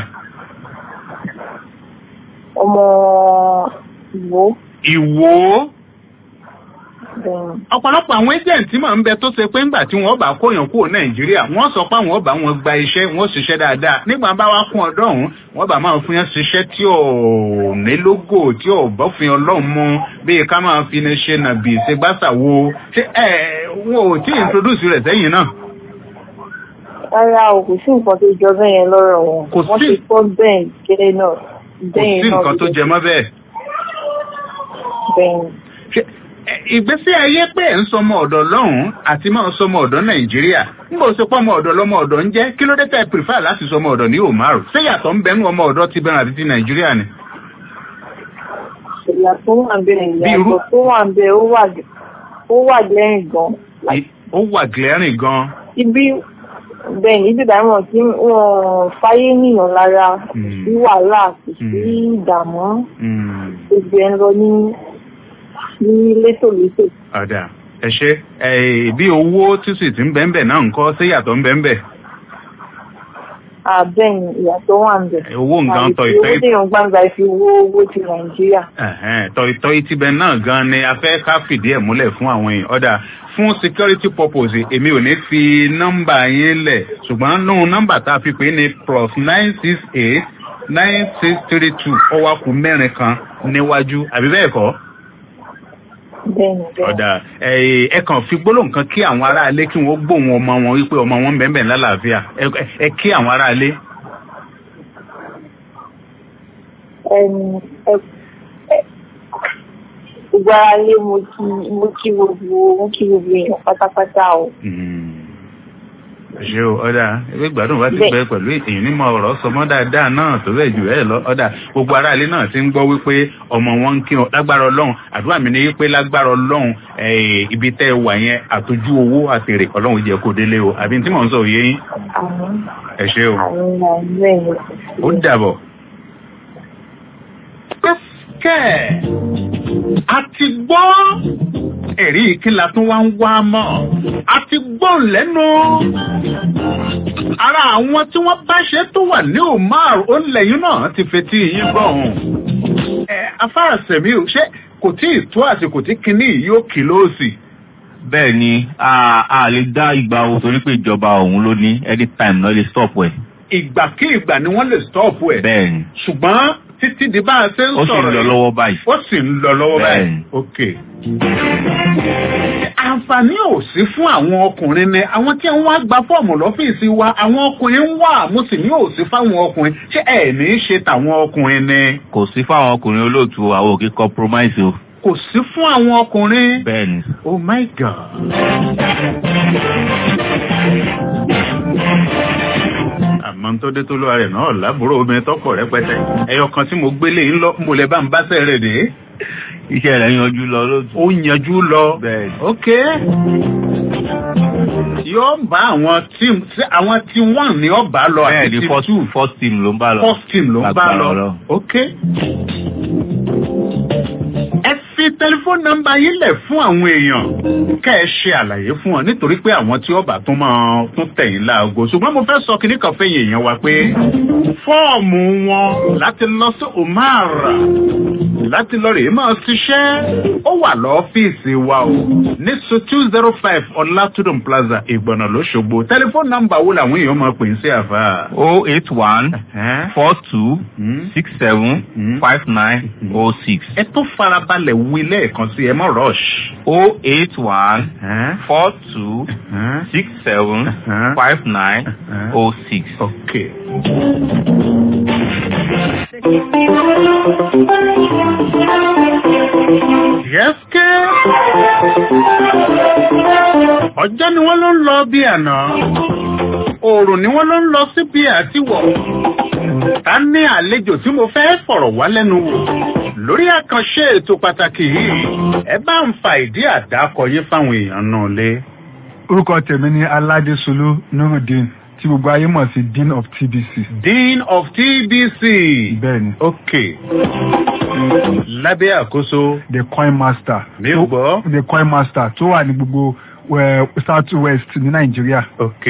Ọmọ Ìwó. ìwò Bẹ́ẹ̀ni. ọ̀pọ̀lọpọ̀ àwọn agent máa ń bẹ tó ṣe pé ńgbà tí wọ́n bá kóyàn kúrò nàìjíríà wọ́n sọ pé àwọn ọba wọn gba iṣẹ́ wọ́n ṣiṣẹ́ dáadáa nígbà bá wá kún ọdọ́ ọ̀hún wọ́n bá máa fún yẹn ṣiṣẹ́ tí ò ní lógò tí ò bọ́fin ọlọ́run mu bíi ká máa fi ní ṣe nàbì ṣe gbàṣà wo ṣé ẹ wọn ò tí ì introduce rẹ̀ sẹ́yìn náà. Rárá o, kò sí nǹkan tó jọ bẹ́ẹ̀ yẹn lọ́rọ̀ wọn. Kò Wọ́n sí- ṣe fọ́ bẹ́ẹ̀ gẹ́lẹ́ náà. kò Bẹ́ẹ̀ sí náà nǹkan tó ló- jẹ mọ́ bẹ́ẹ̀. Bẹ́ẹ̀ni. Ẹ, ìgbésí ayé pé ẹ̀ ń sọmọ ọ̀dọ̀ lọ́hùn-ún àti máa sọmọ ọ̀dọ̀ nàìjíríà nígbà tó pọ̀ ọmọ ọ̀dọ̀ lọ́mọ ọ̀dọ̀ ń jẹ́ kí ló dé tẹ́ ẹ prefer láti sọmọ ọ̀dọ̀ ní òmárù ṣé yàtọ̀ ń bẹnu ọmọ ọ̀dọ̀ ti bẹ̀rẹ̀ àti ti nàìjíríà ni. Ìyà tó wà bẹ́ẹ̀ Bí irú- ìyàtọ̀ tó wà bẹ́ẹ̀ ó wà ó wà lẹ́yìn gan. I- ó wà glaring gan. Ibi bẹ́ẹ̀ni ibi ìdáhùn wọn tí wọ́n fáyé nìyàn lára kò sí wàhálà kò sí ìdààmú gbogbo ẹ̀ ń lọ ní ní létòlétò. ọ̀dà ẹ ṣe ẹ bí owó tí sì ti ń bẹ́ńbẹ̀ náà ń kọ́ ṣé yàtọ̀ ń bẹ́ńbẹ̀. Àbẹ́yìn ìyàtọ̀ wà ń bẹ̀. owó nǹkan tọ̀ Àìsí ìtọ́ owó déyàn gbangba fi owó owó ti Nàìjíríà. Ẹ̀hẹ́n, tọ̀ìtọ̀ ìtibẹ̀ náà gan ni a fẹ́ ká fìdí ẹ̀ múlẹ̀ fún àwọn èèyàn ọ̀dà fún security purpose èmi ò ní fi nọ́mbà yín lẹ̀ ṣùgbọ́n nínú nọ́mbà tá a fi pè é ní plus nine six eight nine six three two ọwọ́ kù mẹ́rin kan níwájú àbí bẹ́ẹ̀ kọ́ Bẹ́ẹ̀ni bẹ́ẹ̀ni. ọ̀dà ẹ ẹ kàn fi gbólóhùn kan kí àwọn aráalé kí wọ́n gbóhùn ọmọ wọn wípé ọmọ wọn ń bẹ̀ẹ̀ bẹ̀ẹ̀ lálàáfíà ẹ ẹ kí àwọn aráalé. Ẹni ẹ ẹ gbogbo ara lé mo kí mo kí gbogbo mo kí gbogbo èèyàn pátápátá o. ṣe o ọ̀dà ẹgbẹ́ gbádùn bá ti Bẹ́ẹ̀. pẹ́ pẹ̀lú èyí nímọ̀ ọ̀rọ̀ sọmọ́ dáadáa náà tó bẹ́ẹ̀ jù ẹ́ lọ ọ̀dà gbogbo aráalé náà ti ń gbọ́ wípé ọmọ wọn ń kí wọn lágbára ọlọ́run àdúrà mi ni wípé lágbára ọlọ́run eh, ibi tẹ́ ẹ wà yẹn àtọ́jú owó àtèrè ọlọ́run jẹ́ kó délé o àbí tí mò ń sọ òye yín Àmín. ẹ ṣe o Àmín àmín bẹ́ẹ̀ni. ó dàbọ̀. kẹ́ a ti gbọ́ ẹ̀rí ìkíla tó wá ń wá mọ́ a ti gbọ́ lẹ́nu ara àwọn tí wọ́n bá ṣe tó wà ní omar ó lẹ́yìn náà ti fetí yín gbọ́ ọ̀hún. ẹ afárá sẹ̀mí o ṣé kò tí ì tó àsìkò tí kinní yìí yóò kì lóòsì. bẹ́ẹ̀ ni a a lè dá ìgbà wo torí pé ìjọba òun ló ní anytime náà lè stop ẹ̀. ìgbàkígbà ni wọ́n lè stọ́ọ̀pù ẹ̀. bẹ́ẹ̀ ni ṣùgbọ́n títí di bá a ṣe ń ó sì ń sọ̀rọ̀ lọ yìí, lọ́wọ́ báyìí. ó sì ń lọ lọ́wọ́ báyìí. Bẹ́ẹ̀ni. ok. àǹfààní ò sí fún àwọn ọkùnrin ni àwọn tí wọ́n wá gba fọ́ọ̀mù lọ́fíìsì wa àwọn ọkùnrin ń wà mo sì ní ò sí fáwọn ọkùnrin ṣé ẹ̀ ní í ṣe tàwọn ọkùnrin ni. kò sí fáwọn ọkùnrin olóòtú àwọn òkè compromise o. kò sí fún àwọn ọkùnrin. bẹ́ẹ̀ni. oh my god. àmọ́ tó dé tó lóra rẹ̀ náà lábúrò obìnrin tọ́pọ̀ rẹpẹtẹ ẹyọ kan tí mo gbélé ń lọ mo lè bá ń bá sẹ́rẹ̀ dé. iṣẹ́ rẹ̀ yanjú lọ lóòtú. ó yanjú lọ. bẹ́ẹ̀ni. ok yóò bá àwọn team àwọn tí wọ́n ní ọba lọ àti bẹ́ẹ̀ni team first two first team ló ń bá lọ. first team ló ń bá Lágbára lọ Ọlọ́run. ok. ẹ fi tẹlifóònù nọ́mbà yín lẹ̀ fún àwọn èèyàn kẹ́ ẹ ṣe àlàyé fún wọn nítorí pé àwọn tí ọba tún máa tún tẹ̀yìn láago ṣùgbọ́n mo fẹ́ sọ kinní kan fẹ́yìn èèyàn wa pé fọ́ọ̀mù wọn láti lọ sí Omar láti lọ rèé máa ṣiṣẹ́ ó wà lọ́fíìsì wa o ní so two zero five ọlátúndùn plaza ìgbọ̀nà lóṣogbo tẹlifóònù nọ́mbà wo làwọn èèyàn máa pè ń sí àfà. o eight one four two six seven five nine o six. ẹ tó farabalẹ̀ wí lẹ́ẹ̀kan sí ẹ mọ́ rush. o eight one four two six seven five nine o six. okay. yẹ́sìkẹ́ ọjọ́ ni wọ́n ló ń lọ bí àná oòrùn ni wọ́n ló ń lọ sí bí àtiwọ̀ ta ní àlejò tí mo fẹ́ fọ̀rọ̀ wá lẹ́nu wò lórí àkànṣe ètò pàtàkì yìí ẹ bá ń fa ìdí àdákọ yín fáwọn èèyàn náà lé. orúkọ tèmi ni aládésolú nurudeen tí gbogbo ayé mọ̀ sí dean of tbc. dean of tbc. bẹ́ẹ̀ni. ok lábẹ́ àkóso. the coin master. mi ò gbọ́. the coin master tó wà ní gbogbo eh, south west ní nàìjíríà. ok.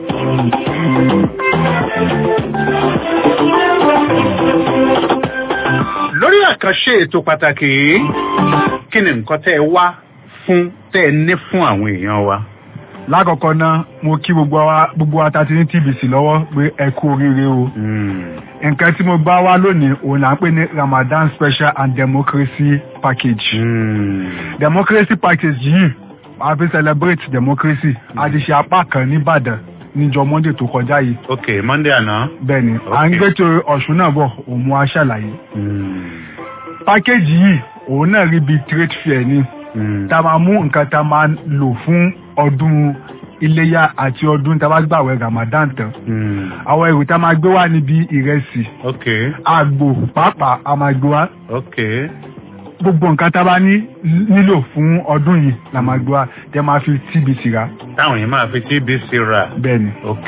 lórí àkànṣe ètò pàtàkì yìí kí ni nǹkan tẹ́ ẹ wá fún tẹ́ ẹ ní fún àwọn èèyàn wa. lákọ̀ọ́kọ́ náà mo kí gbogbo wa gbogbo wa ta ti ní tbc lọ́wọ́ pé ẹ kú oríire o. nǹkan tí mo bá wá lónìí òun là ń pè ní ramadan special and democracy package. democracy package yìí a fi celebrate democracy a ti ṣe apá kan nìbàdàn níjọ monday tó kọjá yìí. ok monday àná. bẹ́ẹ̀ni à ń gbé tó ọ̀ṣun náà bọ̀ òun mú a ṣàlàyé. package yìí òun náà rí bíi trade fair ni tá a máa mú nǹkan tá a máa lò fún ọdún iléyà àti ọdún tá a bá gbàwẹ̀ ramadan tán. àwọn èrò tá a máa gbé wá níbi ìrẹsì ok àgbò pàápàá a máa gbé wá ok gbogbo nǹkan tá a bá ní nílò fún ọdún yìí la máa gbé wá tẹ máa fi tbc rà. táwọn yìí máa fi tbc rà. bẹ́ẹ̀ni. ok.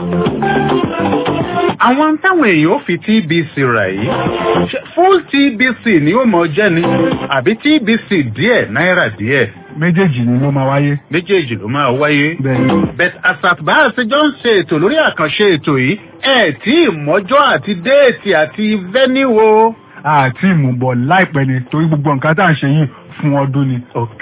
àwọn táwọn èèyàn ó fi tbc rà yìí ṣe full tbc ni ó mọ jẹ́ ni àbí tbc díẹ̀ náírà díẹ̀. méjèèjì ni ló máa wáyé. méjèèjì ló máa wáyé. bẹ́ẹ̀ni. bet asatba àṣejọ ń ṣe ètò lórí àkànṣe ètò yìí ẹ tí ìmọ̀jọ́ àti déètì àti vẹ́níwò. àti ìmùbọ̀ láìpẹ́ ni torí gbogbo nǹkan tá à ń ṣe yìí fún ọdún ni. ok.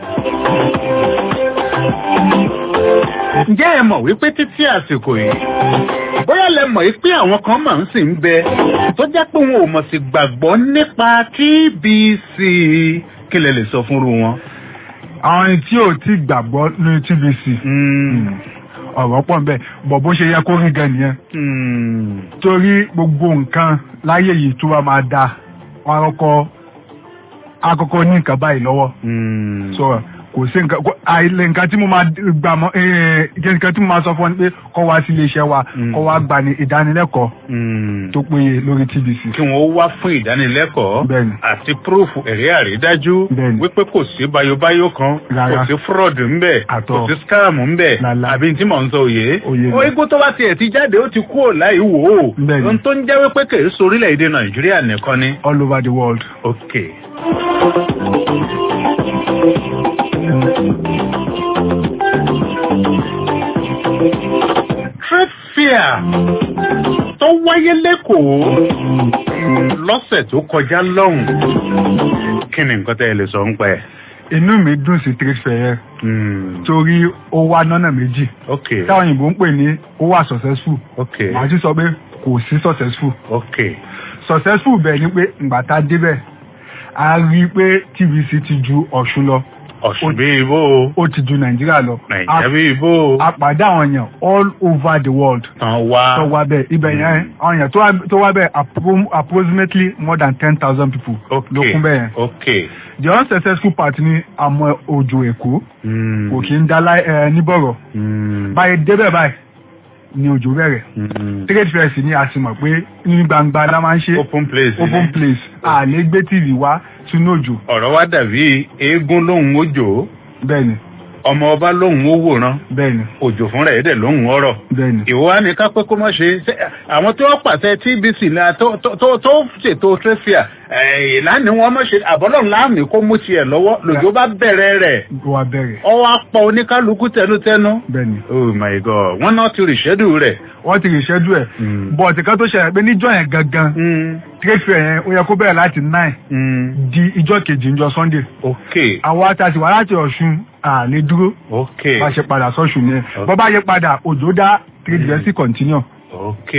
ǹjẹ́ ẹ mọ̀ wípé títí àsìkò yìí bóyá lẹ mọ̀ wípé àwọn kan máa ń sì ń bẹ tó jẹ́ pé wọn ò mọ̀ sí gbàgbọ́ nípa tbc kí lẹ lè sọ fúnru wọn. àwọn ẹni tí ò tí gbàgbọ́ ní tbc ọ̀rọ̀ pọ̀ nbẹ̀ bọ̀ bó ṣe yẹ kó rí gan nìyẹn. torí gbogbo nǹkan láyé yìí tó wá máa da wọn akọ́kọ́ akọ́kọ́ ní nǹkan báyìí lọ́wọ́. so kò sí nǹkan kò- àìlè nǹkan tí mo máa gbà mọ́ ẹ̀ nǹkan tí mo máa sọ fún ọ ni pé kọ́ wá sí iléeṣẹ́ wa kọ́ wá gbà ní ìdánilẹ́kọ̀ọ́ tó péye lórí tbc. kí wọ́n wá fún ìdánilẹ́kọ̀ọ́ Bẹ́ẹ̀ni. àti púrúfù ẹ̀rí àrídájú wípé kò sí bayobayo kan Rárá. kò sí fraud ńbẹ Àtọ̀. kò sí scam ńbẹ àbí tí mò ń sọ òye. Òye ni. ó igbó tó bá tiẹ̀ ti jáde ó ti kú ò láì wò ó. Bẹ́ẹ̀ni. ohun tó ń jẹ́ wípé kì í sorílẹ̀-èdè nàìjíríà nìkan ni. all over the world. ok. trade fair tó wáyé lẹ́kọ̀ọ́ lọ́sẹ̀ tó kọjá lọ́hùn kí ni nǹkan tẹ́ ẹ lè sọ ń pẹ́. inú mi dùn sí trade fair yẹn torí ó wá nọ́nà méjì ok táwọn òyìnbó ń pè ní ó wà successful ok màá sì sọ pé kò sí successful ok successful bẹ́ẹ̀ ni pé ìgbà tá a débẹ̀ a rí i pé tvc ti ju ọ̀ṣun lọ ọ̀sùn bí ibò ó ti ju nàìjíríà lọ. nàìjíríà bí ibò àpàdé àwọn èèyàn all over the world. tán wá tó wá bẹ́ẹ̀ ibẹ̀ yẹn àwọn èèyàn tó wá- tó wá bẹ́ẹ̀ appro- approximately more than ten thousand people ló kún bẹ́ẹ̀ yẹn. ok the unsuccessful part ni àmọ́ òjò èkó kò kí ń dá láì- ẹ, níbọ̀rọ̀ báyìí débẹ̀ báyìí ni òjò bẹ̀rẹ̀ trade fair sì ni a sì mọ̀ pé ní gbangba la máa ń ṣe open place ni. open place a lè gbé tv wá sínú òjò ọ̀rọ̀ wa dàbí eégún lóhùn ojò bẹ́ẹ̀ni ọmọ ọba lóhùn ó wòran bẹ́ẹ̀ni òjò fúnra ẹ̀ dẹ̀ lóhùn ọ̀rọ̀ bẹ́ẹ̀ni ìwọ wa ni ká pé kó má ṣe ṣe- àwọn tó pàṣẹ tbc náà tó tó- tó tó ṣètò trefia ìlànà wọn má ṣe àbọ̀lọ̀ láàmì kó mú tiẹ̀ lọ́wọ́ lòjó bá bẹ̀rẹ̀ rẹ̀ wà bẹ̀rẹ̀ ọwọ́ apá oníkálukú tẹnutẹnu. bẹ́ẹ̀ni oh my god wọ́n náà ti rìṣẹ́dù rẹ̀. wọ́n ti rìṣẹ́dù ẹ̀ bọ̀ọ̀tì kan tó ṣẹlẹ̀ pé níjọ́ yẹn gangan trade fair yẹn ó yẹ kó bẹ̀rẹ̀ láti nine di ìjọ́ kejì ìjọ sunday ok àwọn àtàtì wà láti ọ̀ṣun àlè dúró ok bá ṣe padà sọ́ṣù ni ẹ̀ bọ́ bá yẹ padà òjò dá trade fair sí continue. ok.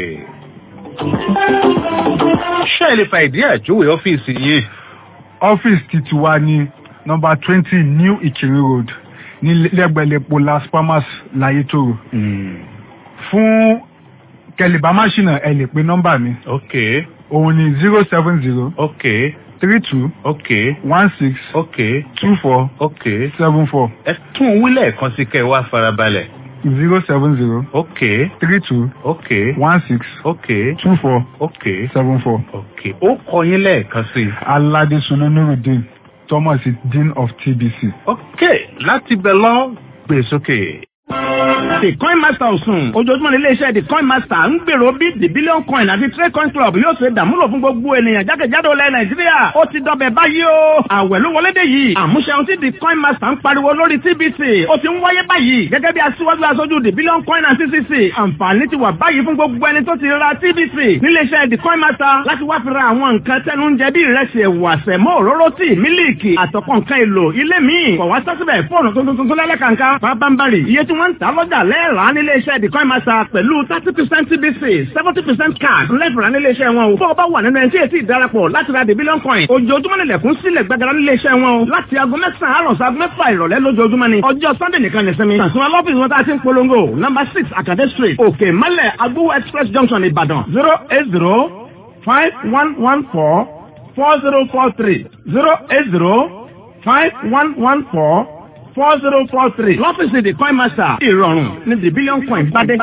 ṣé ẹ lè fa ìdí àjòwé ọ́fíìsì yìí. ọ́fíìsì ti tiwa ní nọmba twenty new ìkìrì road ní lẹ́gbẹ̀lẹ́pọ̀ las palmas layetoro. fún kẹlẹ̀bá máṣínà ẹ lè pe nọ́mbà mi. ok òun ni zero seven zero ok three two ok one six ok two four ok. seven four ẹ tún un wílẹ̀ kan sí kẹ́ ẹ wá farabalẹ̀. zero seven zero ok three two ok one six ok two four ok seven four. ok ó kọ yín lẹ́ẹ̀kan sí i. alade sunanurudin thomas dean of tbc. ok láti bẹ̀ lọ gbé sókè. The Coin Master Ọ̀sùn. Ojoojúmọ́ ní ilé-iṣẹ́ The Coin Master ń gbèrò bí The Billion Coin àti Trade Coin Club yóò ṣe dàmúlò fún gbogbo ènìyàn jákèjádò ilẹ̀ Nàìjíríà. Ó ti dọbẹ̀ báyìí o. Àwẹ̀ ló wọlé dé yìí. Àmúṣe ohun tí The Coin Master ń pariwo lórí TBC. Ó ti ń wáyé báyìí. Gẹ́gẹ́ bí aṣíwájú aṣojú The Billion Coin and CCC. Àǹfààní ti wà báyìí fún gbogbo ẹni tó ti ra TBC. Nílé-iṣẹ́ The Coin Master láti wá fi ra àwọn nǹkan tẹnu ń jẹ bí ìrẹsì ẹ̀wà sẹ̀mọ́ òróró tíì mílíìkì àtọ̀pọ̀ nǹkan èlò ilé míì. Kọ̀ wá sásìbẹ̀ fóònù tuntun tuntun lẹ́lẹ́kànká. Pápánbárì iye tí wọ́n ń ta lọ́jà lẹ́ẹ̀rán nílé iṣẹ́ The Coin Master pẹ̀lú thirty percent TBC seventy percent cash lẹ́fìrán nílé iṣẹ́ wọn o. Bó o bá wà nínú ẹni tí èsì ìdarapọ̀ láti ra The Billion Coin. Ojoojúmọ́ nílẹ̀kùn sílẹ̀ gbàgàrà nílé iṣẹ́ wọn o. Láti aago mẹ́sàn-án àárọ̀ sí aago mẹ́fà ìrọ̀lẹ́ lójoojúmọ́ ni. Ọjọ́ Sunday nìkan nìsinmi. Tàṣùmọ́ lọ́fíìsì wọn tá a ti ń polongo. Number six Akade Street, Òkè Mọ́lẹ̀ Agbówó Express Junction Ìbàdàn zero eight zero five one one four four zero four three zero eight zero five one one four four zero four three lọ́fíìsì the coin master ìrọ̀rùn ní the billion coin bádé.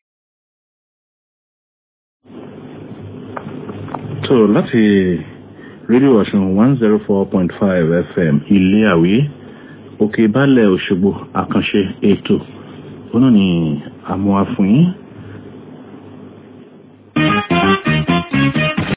tó láti rédíò ọ̀sùn one zero four point five fm ilé àwí òkè balẹ̀ òṣogbo àkànṣe ètò ó náà ní àmúwá fún yín